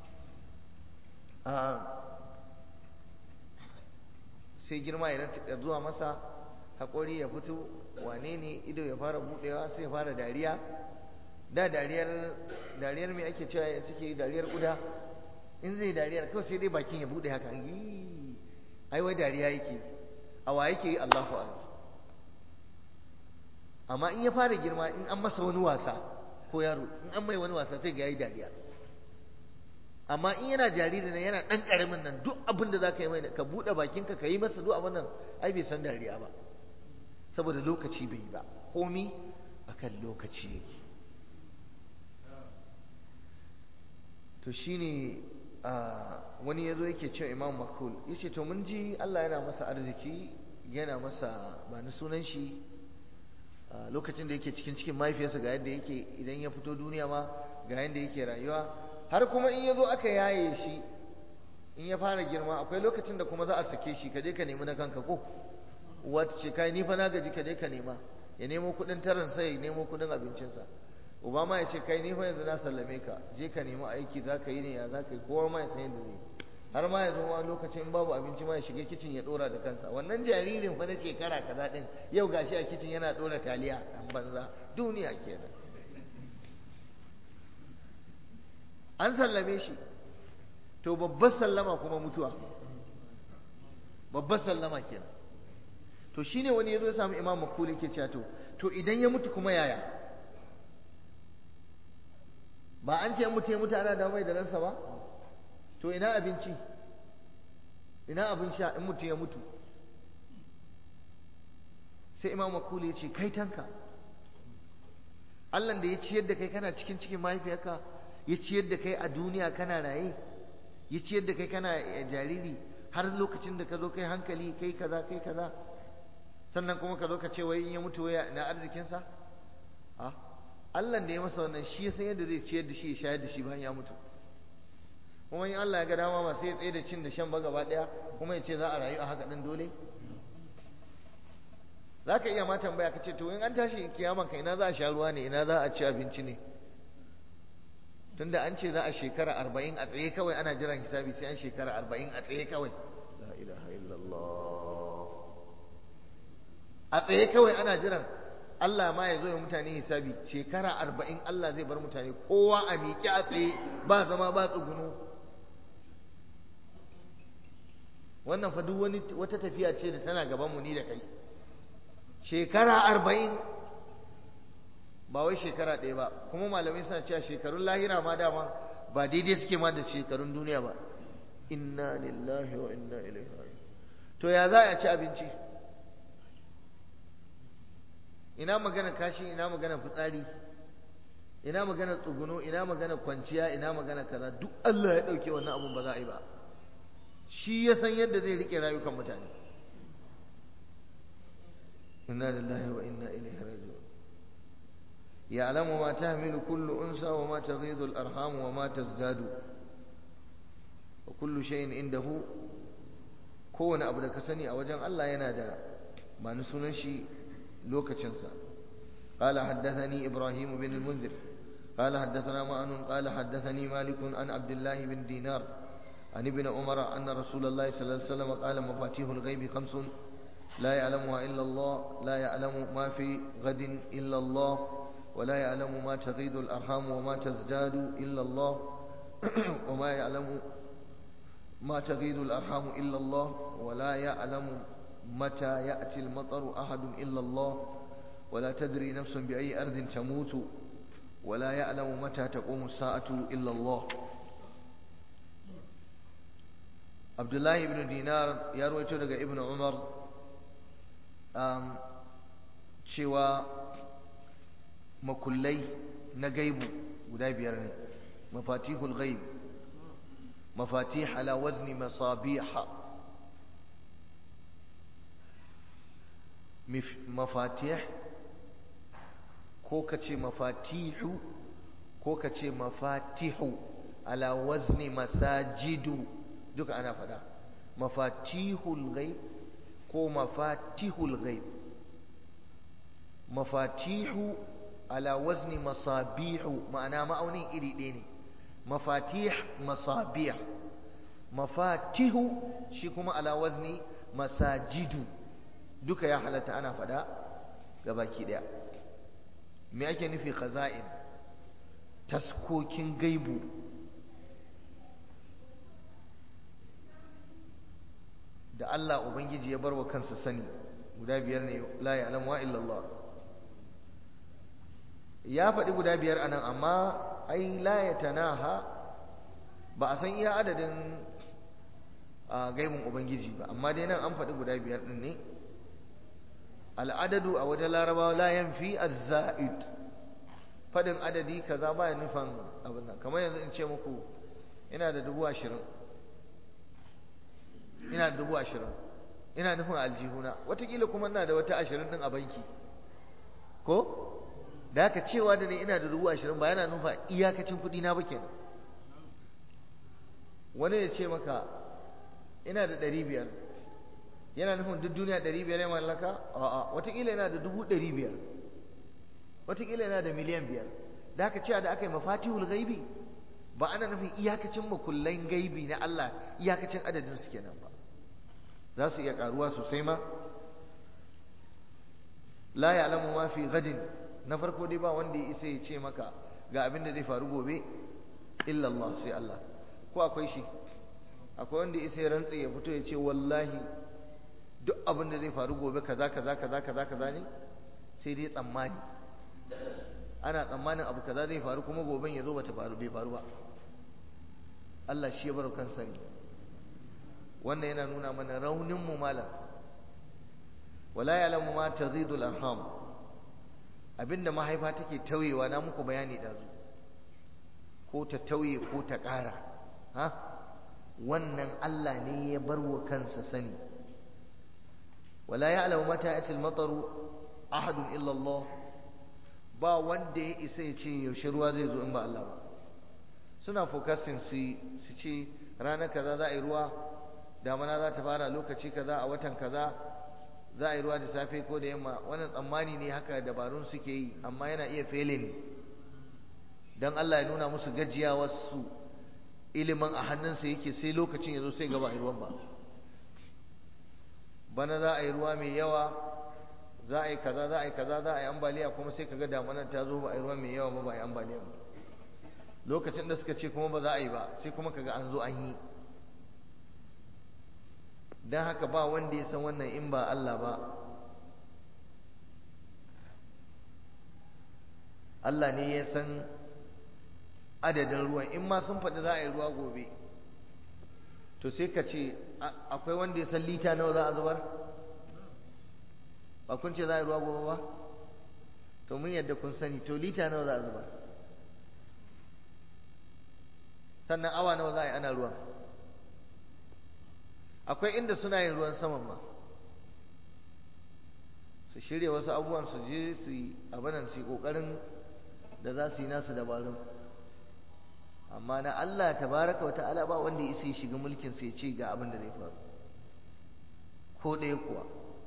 sai girma ya zuwa masa haƙori ya fito wane ne ido ya fara buɗewa sai ya fara dariya da dariyar dariyar mai ake cewa suke yi dariyar ƙuda in zai dariyar kawai sai dai bakin ya buɗe haka ai wai dariya yake a wa yake yi Allahu akbar amma in ya fara girma in an masa wani wasa ko yaro in an mai wani wasa sai ga yayi dariya amma in yana jariri nan yana ɗan ƙaramin nan duk abin da za ka yi mai ka buɗe bakinka ka yi masa duk abin nan ai bai san dariya ba saboda lokaci bai yi ba komi akan lokaci yake to shine wani ya zo yake cewa imam makul ya ce to mun ji Allah yana masa arziki yana masa ba ni sunan shi lokacin da yake cikin cikin mahaifiyarsa ga yadda yake idan ya fito duniya ma ga yadda yake rayuwa har kuma in ya zo aka yaye shi in ya fara girma akwai lokacin da kuma za a sake shi ka je ka nemi na kanka ko uwa ta ce kai ni fa na gaji ka je ka nema ya nemo kuɗin taran sai ya nemo kuɗin abincinsa uba ma ya ce kai ni fa yanzu na sallame ka je ka nemi aiki za ka yi ne ya za ka yi kowa ma ya san yadda zai har ma ya zo wani lokacin in babu abinci ma ya shiga kicin ya dora da kansa wannan jaririn fa na shekara kaza din yau gashi a kicin yana dora taliya dan banza duniya kenan an sallame shi to babbar sallama kuma mutuwa babbar sallama kenan to shine wani yazo ya samu imam makuli ke cewa to to idan ya mutu kuma yaya ba an ce mutu ya mutu ana da mai da ransa ba to ina abinci ina abin sha in mutu ya mutu sai imam makuli ya ce kai tanka Allah da ya ciyar da kai kana cikin cikin mahaifiyarka ya ciyar da kai a duniya kana raye ya ciyar da kai kana jariri har lokacin da ka zo kai hankali kai kaza kai kaza sannan kuma ka zo ka ce wai in ya mutu waya na arzikinsa a Allah da ya masa wannan shi ya san yadda zai ciyar da shi ya shayar da shi bayan ya mutu kuma in Allah ya ga dama ba sai ya tsaye da cin da shan ba gaba daya kuma ya ce za a rayu a haka din dole za ka iya ma tambaya ka ce to in an tashi kiyaman ka ina za a sha ruwa ne ina za a ci abinci ne tunda an ce za a shekara arba'in a tsaye kawai ana jiran hisabi sai an shekara arba'in a tsaye kawai la ilaha illallah a tsaye kawai ana jiran Allah ma ya zo ya mutane hisabi shekara arba'in Allah zai bar mutane kowa a miƙe a tsaye ba zama ba tsuguno wannan fa duk wani wata tafiya ce da tana gaban mu ni da kai shekara arba'in ba wai shekara ɗaya ba kuma malamai suna cewa shekarun lahira ma dama ba daidai suke ma da shekarun duniya ba inna lillahi wa inna ilaihi raji'un to ya za a ci abinci ina magana kashi ina magana fitsari ina magana tsuguno ina magana kwanciya ina magana kaza duk Allah ya dauke wannan abun ba za a yi ba shi ya san yadda zai rike rayukan mutane inna lillahi wa inna ilaihi raji'un يعلم ما تحمل كل أنثى وما تغيض الأرحام وما تزداد وكل شيء عنده كون أبو دكسني أو جن الله ينادى ما نسونشي لوكتشنسا قال حدثني إبراهيم بن المنذر قال حدثنا معن قال حدثني مالك عن عبد الله بن دينار عن ابن عمر أن رسول الله صلى الله عليه وسلم قال مفاتيح الغيب خمس لا يعلمها إلا الله لا يعلم ما في غد إلا الله ولا يعلم ما تغيض الأرحام وما تزداد إلا الله وما يعلم ما تغيض الأرحام إلا الله ولا يعلم متى يأتي المطر أحد إلا الله ولا تدري نفس بأي أرض تموت ولا يعلم متى تقوم الساعة إلا الله عبد الله بن دينار يروي daga ابن عمر cewa makullai na gaibu guda biyar ne mafatihul gaib mafatih ala wazni masabiha mafatih ko ka ce mafatihu ko ka ce mafatihu ala wazni masajidu duka ana fada mafatihul gaib ko mafatihul gaib mafatihu ala wazni masabihu ma'ana ma'aunin iri ɗaya ne mafatih masabih mafatihu shi kuma ala wazni masajidu duka ya halatta ana faɗa ga baki ɗaya me ake nufi khaza'in taskokin gaibu da Allah Ubangiji ya bar wa kansa sani guda biyar ne la ya'lamu illa Allah ya faɗi guda biyar anan amma ai la yatanaha ba a san iya adadin gaibin Ubangiji ba amma dai nan an faɗi guda biyar ɗin ne al'adadu a wajen larabawa la yanfi az-za'id faɗin adadi kaza baya nufan abin nan kamar yanzu in ce muku ina da dubu ashirin ina da dubu ashirin ina nufin aljihuna watakila kuma ina da wata ashirin din a banki ko da haka cewa da ne ina da dubu ashirin ba yana nufa iyakacin kuɗi na ba kenan wani ya ce maka ina da ɗari biyar yana nufin duk duniya ɗari biyar ya mallaka a'a watakila yana da dubu ɗari biyar watakila yana da miliyan biyar da haka cewa da aka yi mafatihul gaibi ba ana nufin iyakacin makullan gaibi na Allah iyakacin adadin su kenan ba za su iya karuwa sosai ma la ya'lamu ma fi gadin na farko dai ba wanda ya isa ya ce maka ga abin da zai faru gobe illa Allah sai Allah ko akwai shi akwai wanda ya isa ya rantsa ya fito ya ce wallahi duk abin da zai faru gobe kaza kaza kaza kaza kaza ne sai dai tsammani ana tsammanin abu kaza zai faru kuma goben ya zo bata faru bai faru ba Allah shi ya bar kansa ne wannan yana nuna mana raunin mu malam wala ya'lamu ma tazidu al-arham abinda mahaifa take tauyewa na muku bayani dazu ko ta tauye ko ta ƙara ha wannan Allah ne ya bar wa kansa sani wala ya'lamu mata ya'ti al-mataru ahadun illa Allah ba wanda ya isa ya ce yaushe ruwa zai zo in ba Allah ba suna focusing su ce ranar kaza za a yi ruwa damana za ta fara lokaci kaza a watan kaza za a yi ruwa da safe ko da yamma wannan tsammani ne haka dabarun suke yi amma yana iya failing don Allah ya nuna musu gajiyawarsu ilimin a hannunsa yake sai lokacin ya zo sai gaba a ruwan ba bana za a yi ruwa mai yawa za a yi kaza za a yi kaza za a yi ambaliya kuma sai kaga damanar ta zo ba a yi ruwa mai yawa ba ba a yi ambaliya ba lokacin da suka ce kuma ba za a yi ba sai kuma kaga an zo an yi don haka ba wanda ya san wannan in ba Allah ba Allah ne ya san adadin ruwan in ma sun faɗi za a yi ruwa gobe to sai ka ce akwai wanda ya san lita nawa za a zubar ba kun ce za a yi ruwa gobe ba to mun yadda kun sani to lita nawa za a zubar sannan awa nawa za a yi ana ruwan akwai inda suna yin ruwan saman ma su shirya wasu abubuwan su je su yi abinan su yi ƙoƙarin da za su yi nasu dabarun amma na Allah tabaraka wa ta'ala ba wanda ya isa shiga mulkin sai ce ga abin da zai faru ko ɗaya kuwa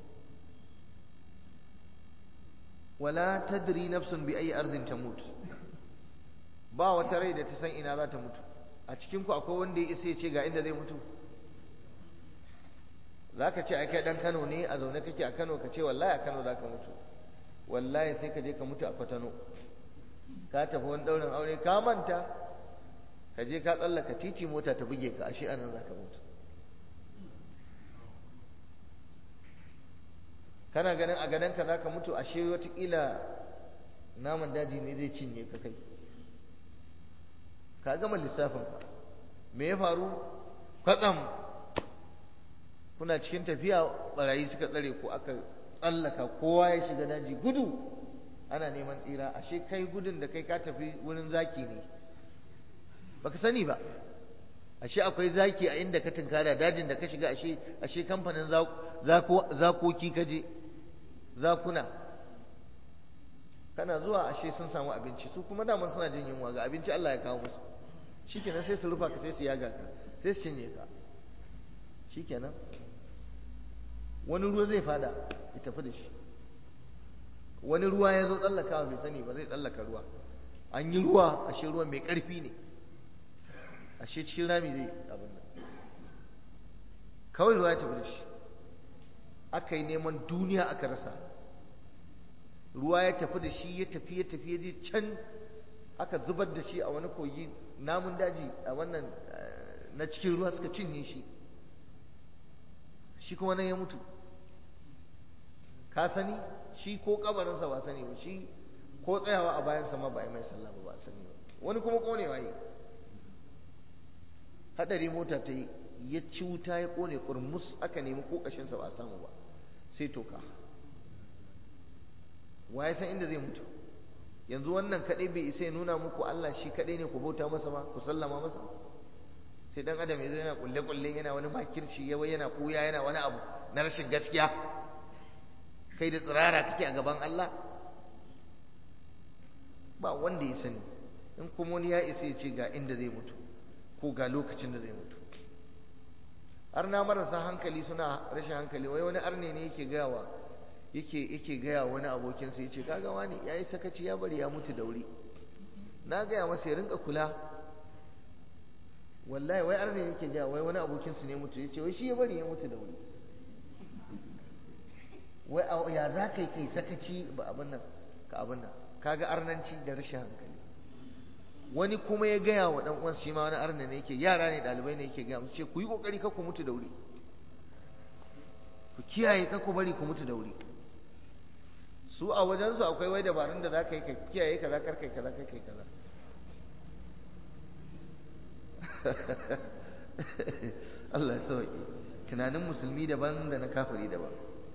wala tadri nafsun bi ayi ardin tamut ba wata rai da ta san ina za ta mutu a cikin ku akwai wanda ya isa ya ce ga inda zai mutu zaka ce ai kai dan Kano ne a zaune kake a Kano ka ce wallahi a Kano zaka mutu wallahi sai ka je ka mutu a Kwatano ka tafi wani daurin aure ka manta ka je ka tsallaka titi mota ta buge ka ashe anan zaka mutu kana ganin a gadon ka zaka mutu ashe watakila naman daji ne zai cinye ka kai ka gama lissafin ka me ya faru kwatsam kuna cikin tafiya barayi suka tsare ku aka tsallaka kowa ya shiga daji gudu ana neman tsira ashe kai gudun da kai ka tafi wurin zaki ne baka sani ba ashe akwai zaki a inda ka tunkara dajin da ka shiga ashe ashe kamfanin zakoki ka je zakuna kana zuwa ashe sun samu abinci su kuma daman suna jin yunwa ga abinci Allah ya kawo musu shikenan sai su rufa ka sai su yaga ka sai su cinye ka shikenan wani ruwa zai fada ya tafi da shi wani ruwa ya zo tsallakawa bai sani ba zai tsallaka ruwa an yi ruwa ashe ruwan mai ƙarfi ne ashe cikin rami zai abin nan kawai ruwa ya tafi da shi aka yi neman duniya aka rasa ruwa ya tafi da shi ya tafi ya tafi ya je can aka zubar da shi a wani kogi namun daji a wannan na cikin ruwa suka cinye shi shi kuma nan ya mutu ka sani shi ko kabarinsa ba sani ba shi ko tsayawa a bayansa ma ba a yi mai sallah ba ba sani ba wani kuma konewa yi hadari mota ta yi ya ci wuta ya kone kurmus aka nemi kokashinsa ba a samu ba sai toka wa ya san inda zai mutu yanzu wannan kadai bai isa ya nuna muku Allah shi kadai ne ku bauta masa ba ku sallama masa sai dan adam yanzu yana kulle kulle yana wani makirci yawa yana kuya yana wani abu na rashin gaskiya kai da tsirara kake a gaban Allah ba wanda ya sani in kuma wani ya isa ya ce ga inda zai mutu ko ga lokacin da zai mutu arna marasa hankali suna rashin hankali wai wani arne ne yake gayawa yake yake gaya wani abokinsa yace kaga wani yayi sakaci ya bari ya mutu da wuri na gaya masa ya rinka kula wallahi wai arne yake gaya wai wani abokinsa ne mutu yace wai shi ya bari ya mutu da wuri wai ya za ka yi kai sakaci ba abin nan ka abin nan kaga arnanci da rashin hankali wani kuma ya gaya wa dan uwansa shi ma wani arna ne yake yara ne dalibai ne yake gaya musu ce ku yi kokari kar ku mutu da wuri ku kiyaye kar ku bari ku mutu da wuri su a wajen su akwai wai dabarun da zaka yi ka kiyaye kaza kar kai kaza kar kai kaza Allah ya sauke tunanin musulmi daban da na kafiri daban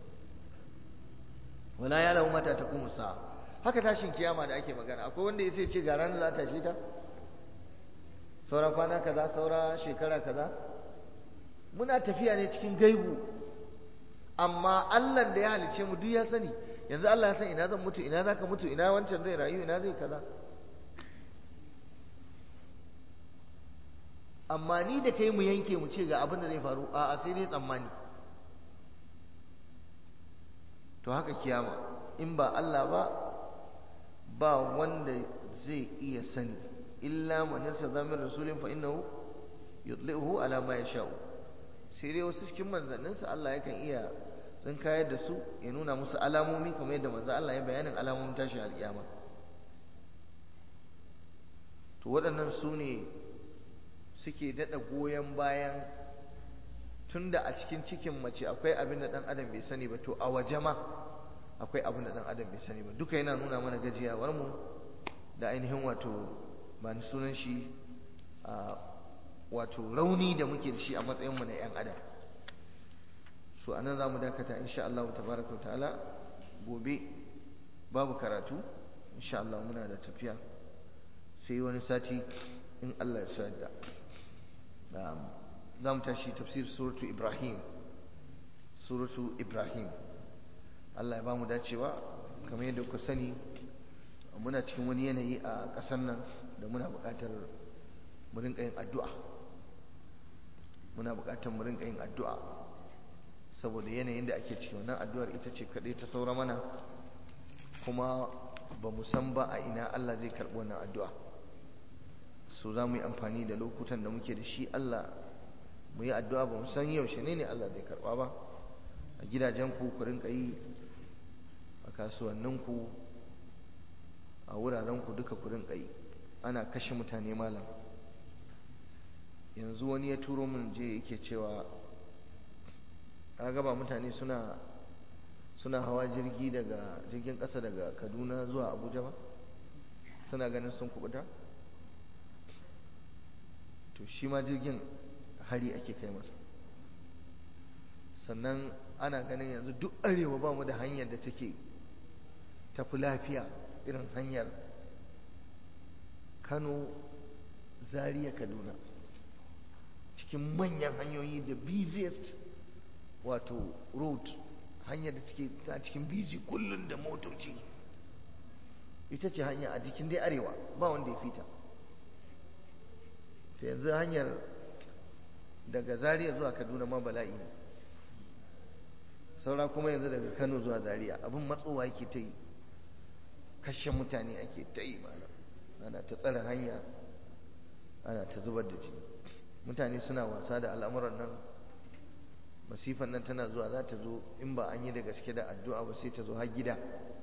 wala ya lahu mata taqumu sa'a haka tashin kiyama da ake magana akwai wanda ya sai ce ga ranar za ta shi ta saura kwana kaza saura shekara kaza muna tafiya ne cikin gaibu amma Allah da ya halice mu duk ya sani yanzu Allah ya san ina zan mutu ina zaka mutu ina wancan zai rayu ina zai kaza amma ni da kai mu yanke mu ce ga abin da zai faru a'a sai dai tsammani to haka kiyama in ba Allah ba ba wanda zai iya sani illa man irtada min rasulin fa innahu yudlihu ala ma yasha'u sai dai wasu cikin manzanninsa Allah yakan iya tsinkayar da su ya nuna musu alamomi kamar yadda manzo Allah ya bayanin alamomin tashin alkiyama to waɗannan su ne suke daɗa goyon bayan tunda a cikin cikin mace akwai abin da ɗan adam bai sani ba to a waje ma akwai abin da ɗan adam bai sani ba duka yana nuna mana gajiyawar mu da ainihin wato ba ni sunan shi wato rauni da muke da shi a matsayinmu na 'yan adam so anan za mu dakata insha Allah tabaraka wa ta'ala gobe babu karatu insha Allah muna da tafiya sai wani sati in Allah ya sa da za mu tashi tafsir suratu Ibrahim suratu Ibrahim Allah ya ba mu dacewa kamar yadda ku sani muna cikin wani yanayi a ƙasar nan da muna buƙatar mu rinƙa yin addu'a muna buƙatar mu rinƙa yin addu'a saboda yanayin da ake ciki wannan addu'ar ita ce kaɗai ta saura mana kuma ba mu san ba a ina Allah zai karɓi wannan addu'a so za mu yi amfani da lokutan da muke da shi Allah mu yi addu'a ba mu san yaushe ne ne Allah zai karɓa ba a gidajenku ku rinka yi a kasuwanninku a wurarenku duka ku rinka yi ana kashe mutane malam yanzu wani ya turo min je yake cewa ka gaba mutane suna suna hawa jirgi daga jirgin ƙasa daga kaduna zuwa abuja ba suna ganin sun kubuta to shi ma jirgin hari ake kai masa sannan ana ganin yanzu duk arewa ba mu da hanyar da take tafi lafiya irin hanyar kano zaria kaduna cikin manyan hanyoyi da busiest wato road hanyar da take ta cikin biji kullum da motoci ita ce hanya a jikin dai arewa ba wanda ya fita ta yanzu hanyar daga zaria zuwa kaduna ma bala'i ne saura kuma yanzu daga kano zuwa zaria abin matsowa yake ta yi kashe mutane ake ta yi mana ana ta tsare hanya ana ta zubar da jini mutane suna wasa da al'amuran nan masifan nan tana zuwa za ta zo in ba an yi da gaske da addu'a ba sai ta zo har gida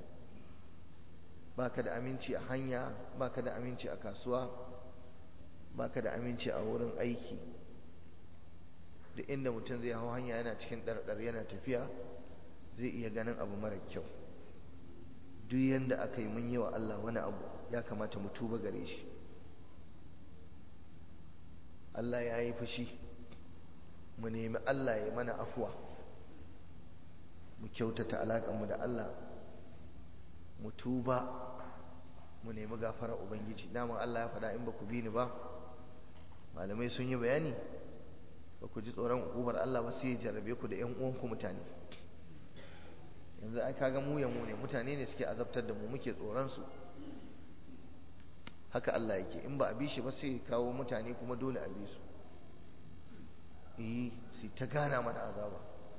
baka da aminci a hanya baka da aminci a kasuwa baka da aminci a wurin aiki duk inda mutum zai hau hanya yana cikin ɗarɗar yana tafiya zai iya ganin abu mara kyau duk yanda aka yi mun yi wa Allah wani abu ya kamata mu tuba gare shi Allah ya yi fushi mu nemi Allah ya mana afuwa mu kyautata alaƙanmu da Allah mu tuba mu nemi gafara Ubangiji daman Allah ya faɗa in ba ku bi ni ba malamai sun yi bayani ba ku ji tsoron ukubar Allah ba sai ya jarrabe ku da ƴan uwanku mutane yanzu ai kaga mu ya mu ne mutane ne suke azabtar da mu muke tsoron su haka Allah yake in ba a bi shi ba sai kawo mutane kuma dole a bi su eh sai ta gana mana azaba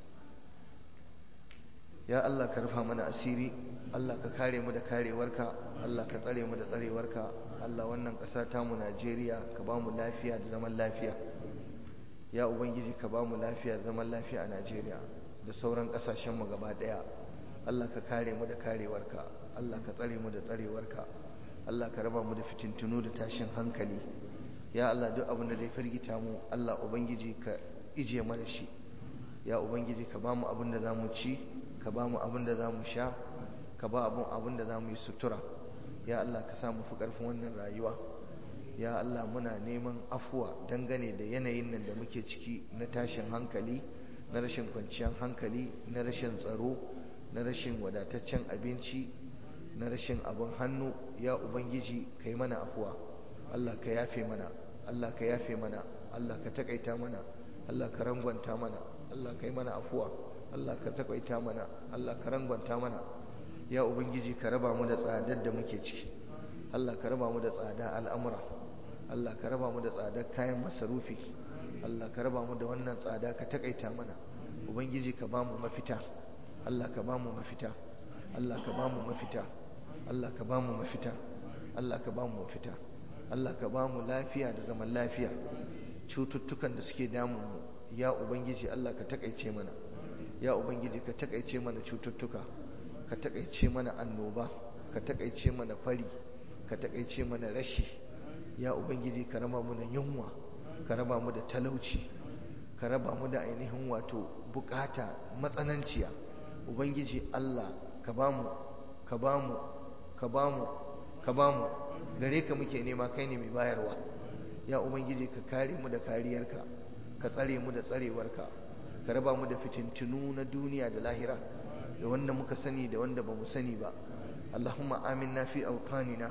ya Allah ka rufa mana asiri Allah ka kare mu da karewarka Allah ka tsare mu da tsarewarka Allah wannan ƙasa ta mu Najeriya ka ba mu lafiya da zaman lafiya ya ubangiji ka ba mu lafiya da zaman lafiya a Najeriya da sauran ƙasashen mu gaba ɗaya Allah ka kare mu da karewarka Allah ka tsare mu da tsarewarka Allah ka raba mu da fitintunu da tashin hankali ya Allah duk abin da zai firgita mu Allah ubangiji ka ije mana shi ya ubangiji ka ba mu abin da zamu ci ka ba mu abin da zamu sha ka ba abin abin da zamu yi sutura ya Allah ka sa mu fi karfin wannan rayuwa ya Allah muna neman afuwa dangane da yanayin nan da muke ciki na tashin hankali na rashin kwanciyar hankali na rashin tsaro na rashin wadataccen abinci na rashin abin hannu ya ubangiji ka yi mana afuwa Allah ka yafe mana Allah ka yafe mana Allah ka takaita mana Allah ka rangwanta mana Allah ka yi mana afuwa Allah ka takaita mana Allah ka rangwanta mana ya ubangiji ka raba mu da tsadar da muke ciki Allah ka raba mu da tsada al'amura Allah ka raba mu da tsadar kayan masarufi Allah ka raba mu da wannan tsada ka takaita mana ubangiji ka ba mu mafita Allah ka ba mu mafita Allah ka ba mu mafita Allah ka ba mu mafita Allah ka ba mu mafita Allah ka ba mu lafiya da zaman lafiya cututtukan da suke damun mu ya ubangiji Allah ka takaice mana ya ubangiji ka takaice mana cututtuka ka takaice mana annoba ka takaice mana fari ka takaice mana rashi ya ubangiji ka raba mu da yunwa ka raba mu da talauci ka raba mu da ainihin wato bukata matsananciya ubangiji Allah ka bamu ka bamu ka bamu ka bamu gare ka muke nema kai ne mai bayarwa ya ubangiji ka kare mu da kariyarka ka tsare mu da tsarewarka ka raba mu da fitintunu na duniya da lahira da wanda muka sani da wanda ba mu sani ba اللهم آمنا في أوطاننا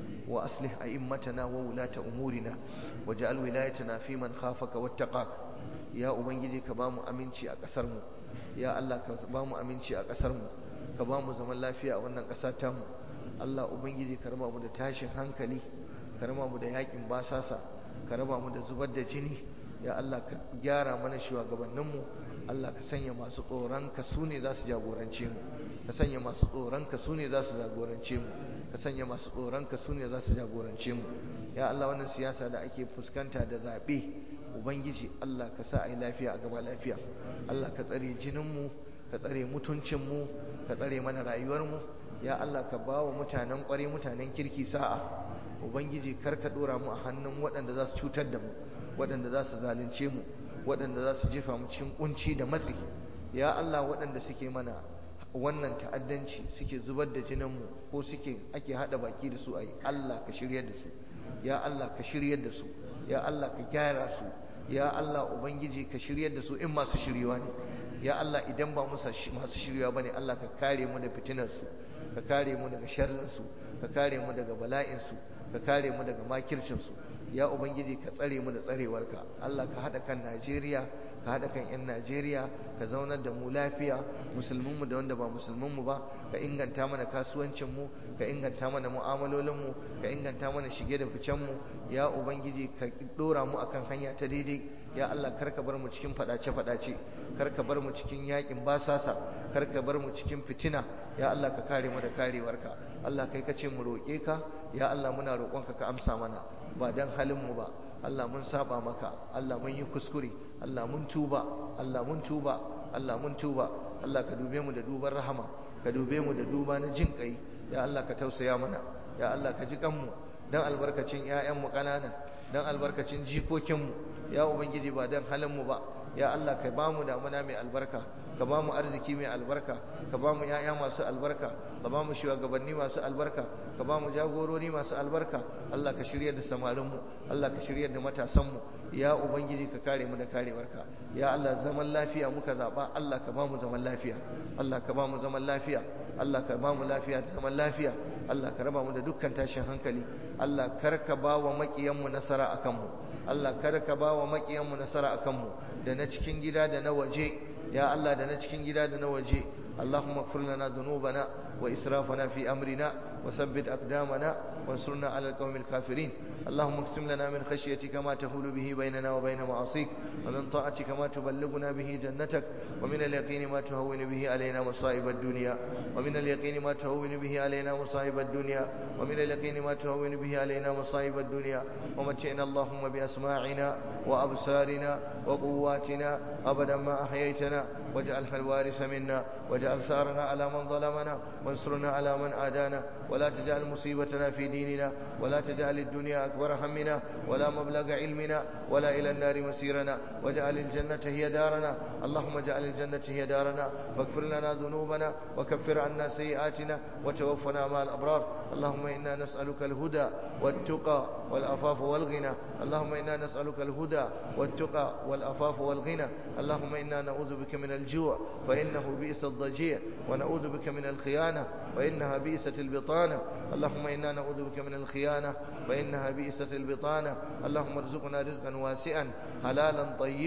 وأصلح أئمتنا وولاة أمورنا واجعل ولايتنا في من خافك واتقاك يا أبنجي كبام أمينشي أكسرمو يا الله كبام أمينشي أكسرمو كبام زمن الله فيها وأنك أساتمو الله أبنجي كرما مدى تاشن هنكلي كرما مدى ياكم باساسا كرما مدى زبد جني يا الله كجارة من شوى قبنمو Allah ka sanya masu tsoronka su ne za su jagorance mu ka sanya masu tsoronka su ne za su jagorance mu ka sanya masu tsoronka su ne za su jagorance mu ya Allah wannan siyasa da ake fuskanta da zaɓe ubangiji Allah ka sa a yi lafiya a gaba lafiya Allah ka tsare jininmu ka tsare mutuncinmu ka tsare mana rayuwarmu ya Allah ka ba wa mutanen ƙware mutanen kirki sa'a ubangiji kar ka ɗora mu a hannun waɗanda za su cutar da mu waɗanda za su zalunce mu waɗanda za su jefa mu cikin kunci da matsi ya Allah waɗanda suke mana wannan ta'addanci suke zubar da jininmu ko suke ake haɗa baki da su a yi Allah ka shiryar da su ya Allah ka shiryar da su ya Allah ka gyara su ya Allah ubangiji ka shiryar da su in masu shiriwa ne ya Allah idan ba masu shiriwa bane Allah ka kare mu da fitinar su ka kare mu daga sharrin su ka kare mu daga bala'in su ka kare mu daga makircin su ya ubangiji ka tsare mu da tsarewarka Allah ka hada kan Najeriya ka hada kan yan Najeriya ka zaunar da mu lafiya musulmin mu da wanda ba musulmin mu ba ka inganta mana kasuwancin mu ka inganta mana mu'amalolin mu ka inganta mana shige da ficen mu ya ubangiji ka dora mu akan hanya ta daidai ya Allah kar ka bar mu cikin fadace fadace kar ka bar mu cikin yakin basasa kar ka bar mu cikin fitina ya Allah ka kare mu da karewarka Allah kai ka ce mu roƙe ka ya Allah muna roƙonka ka amsa mana ba dan halin mu ba Allah mun saba maka Allah mun yi kuskure Allah mun tuba Allah mun tuba Allah mun tuba Allah ka dube mu da duban rahama ka dube mu da duba na jin kai ya Allah ka tausaya mana ya Allah ka ji kanmu dan albarkacin ƴaƴan mu kanana dan albarkacin jikokin mu ya ubangiji ba dan halin mu ba ya Allah ka ba mu damuna mai albarka ka ba mu arziki mai albarka ka ba mu ‘ya'ya masu albarka ka ba mu shugabanni masu albarka ka ba mu jagorori masu albarka Allah ka shirya da samarinmu Allah ka shirya da matasanmu ya ubangiji ka kare mu da karewarka ya Allah zaman lafiya muka zaɓa Allah ka ba mu zaman lafiya Allah ka ba mu zaman lafiya Allah ka ba mu lafiya da zaman lafiya Allah ka raba mu da dukkan tashin hankali Allah kar ka ba wa maƙiyanmu nasara akan mu Allah kar ka ba wa maƙiyanmu nasara akan mu da na cikin gida da na waje ya Allah da na cikin gida da na waje اللهم اغفر لنا ذنوبنا وإسرافنا في أمرنا وثبت أقدامنا وانصرنا على القوم الكافرين اللهم اقسم لنا من خشيتك ما تحول به بيننا وبين معاصيك ومن طاعتك ما تبلغنا به جنتك ومن اليقين ما تهون به علينا مصائب الدنيا ومن اليقين ما تهون به علينا مصائب الدنيا ومن اليقين ما تهون به علينا مصائب الدنيا ومتعنا اللهم بأسماعنا وأبصارنا وقواتنا أبدا ما أحييتنا واجعلها الوارث منا واجعل ثارنا على من ظلمنا وانصرنا على من عادانا ولا تجعل مصيبتنا في ديننا ولا تجعل الدنيا أكبر همنا ولا مبلغ علمنا ولا إلى النار مسيرنا واجعل الجنة هي دارنا اللهم اجعل الجنة هي دارنا واغفر لنا ذنوبنا وكفر عنا سيئاتنا وتوفنا مع الأبرار اللهم إنا نسألك الهدى والتقى والأفاف والغنى اللهم إنا نسألك الهدى والتقى والأفاف والغنى اللهم إنا نعوذ بك من الجوع فإنه بئس الضجيع ونعوذ بك من الخيانة فإنها بئست البطانة اللهم إنا نعوذ بك من الخيانة فإنها بئست البطانة اللهم ارزقنا رزقا واسعا حلالا طيبا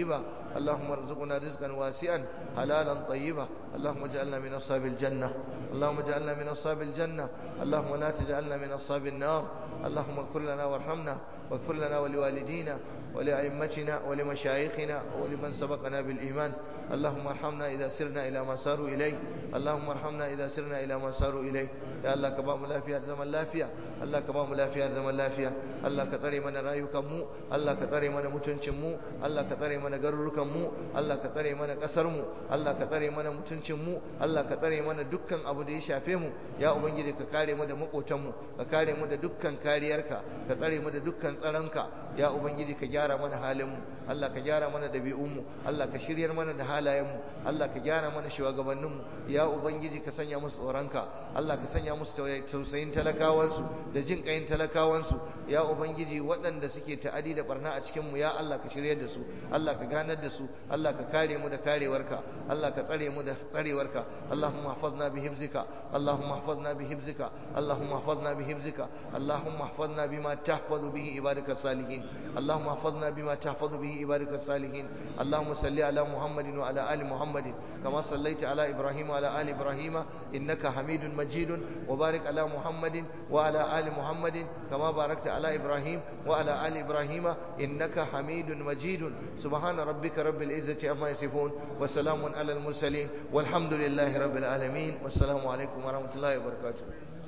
اللهم ارزقنا رزقا واسعا حلالا طيبا اللهم اجعلنا من أصحاب الجنة اللهم اجعلنا من أصحاب الجنة اللهم لا تجعلنا من أصحاب النار اللهم اغفر لنا وارحمنا واغفر لنا ولوالدينا ولأئمتنا ولمشايخنا ولمن سبقنا بالإيمان اللهم ارحمنا إذا سرنا إلى ما ساروا إليه اللهم ارحمنا إذا سرنا إلى ما ساروا إليه يا الله كبام لا فيها زمن لا فيها الله كبام لا فيها زمن لا فيها الله كتري من رايكم مو الله كتري من متنشن مو الله كتري من garurukan mu Allah ka tsare mana kasar mu Allah ka tsare mana mutuncin mu Allah ka tsare mana dukkan abu da ya shafe mu ya ubangiji ka kare mu da makotan mu ka kare mu da dukkan kariyarka ka tsare mu da dukkan tsaronka ya ubangiji ka gyara mana halin mu Allah ka gyara mana dabi'un mu Allah ka shiryar mana da halayen mu Allah ka gyara mana shugabannin mu ya ubangiji ka sanya musu tsoronka Allah ka sanya musu tausayin talakawansu da jin kayin talakawansu ya ubangiji waɗanda suke ta'adi da barna a cikin mu ya Allah ka shiryar da su Allah ka ganar da su Allah ka kare mu da karewarka Allah ka tsare mu da tsarewarka Allahumma hafazna bi hifzika Allahumma hafazna bi hifzika Allahumma hafazna bi hifzika Allahumma hafazna bima tahfazu bihi ibadaka salihin Allahumma hafazna bima tahfazu bihi ibadaka salihin Allahumma salli ala Muhammadin wa ala ali Muhammadin kama sallaita ala Ibrahim wa ala ali Ibrahim innaka Hamidun Majidun wa barik ala Muhammadin wa ala ali Muhammadin kama barakta ala Ibrahim wa ala ali Ibrahim innaka Hamidun Majidun سبحان ربك رب العزة عما يصفون وسلام على المرسلين والحمد لله رب العالمين والسلام عليكم ورحمة الله وبركاته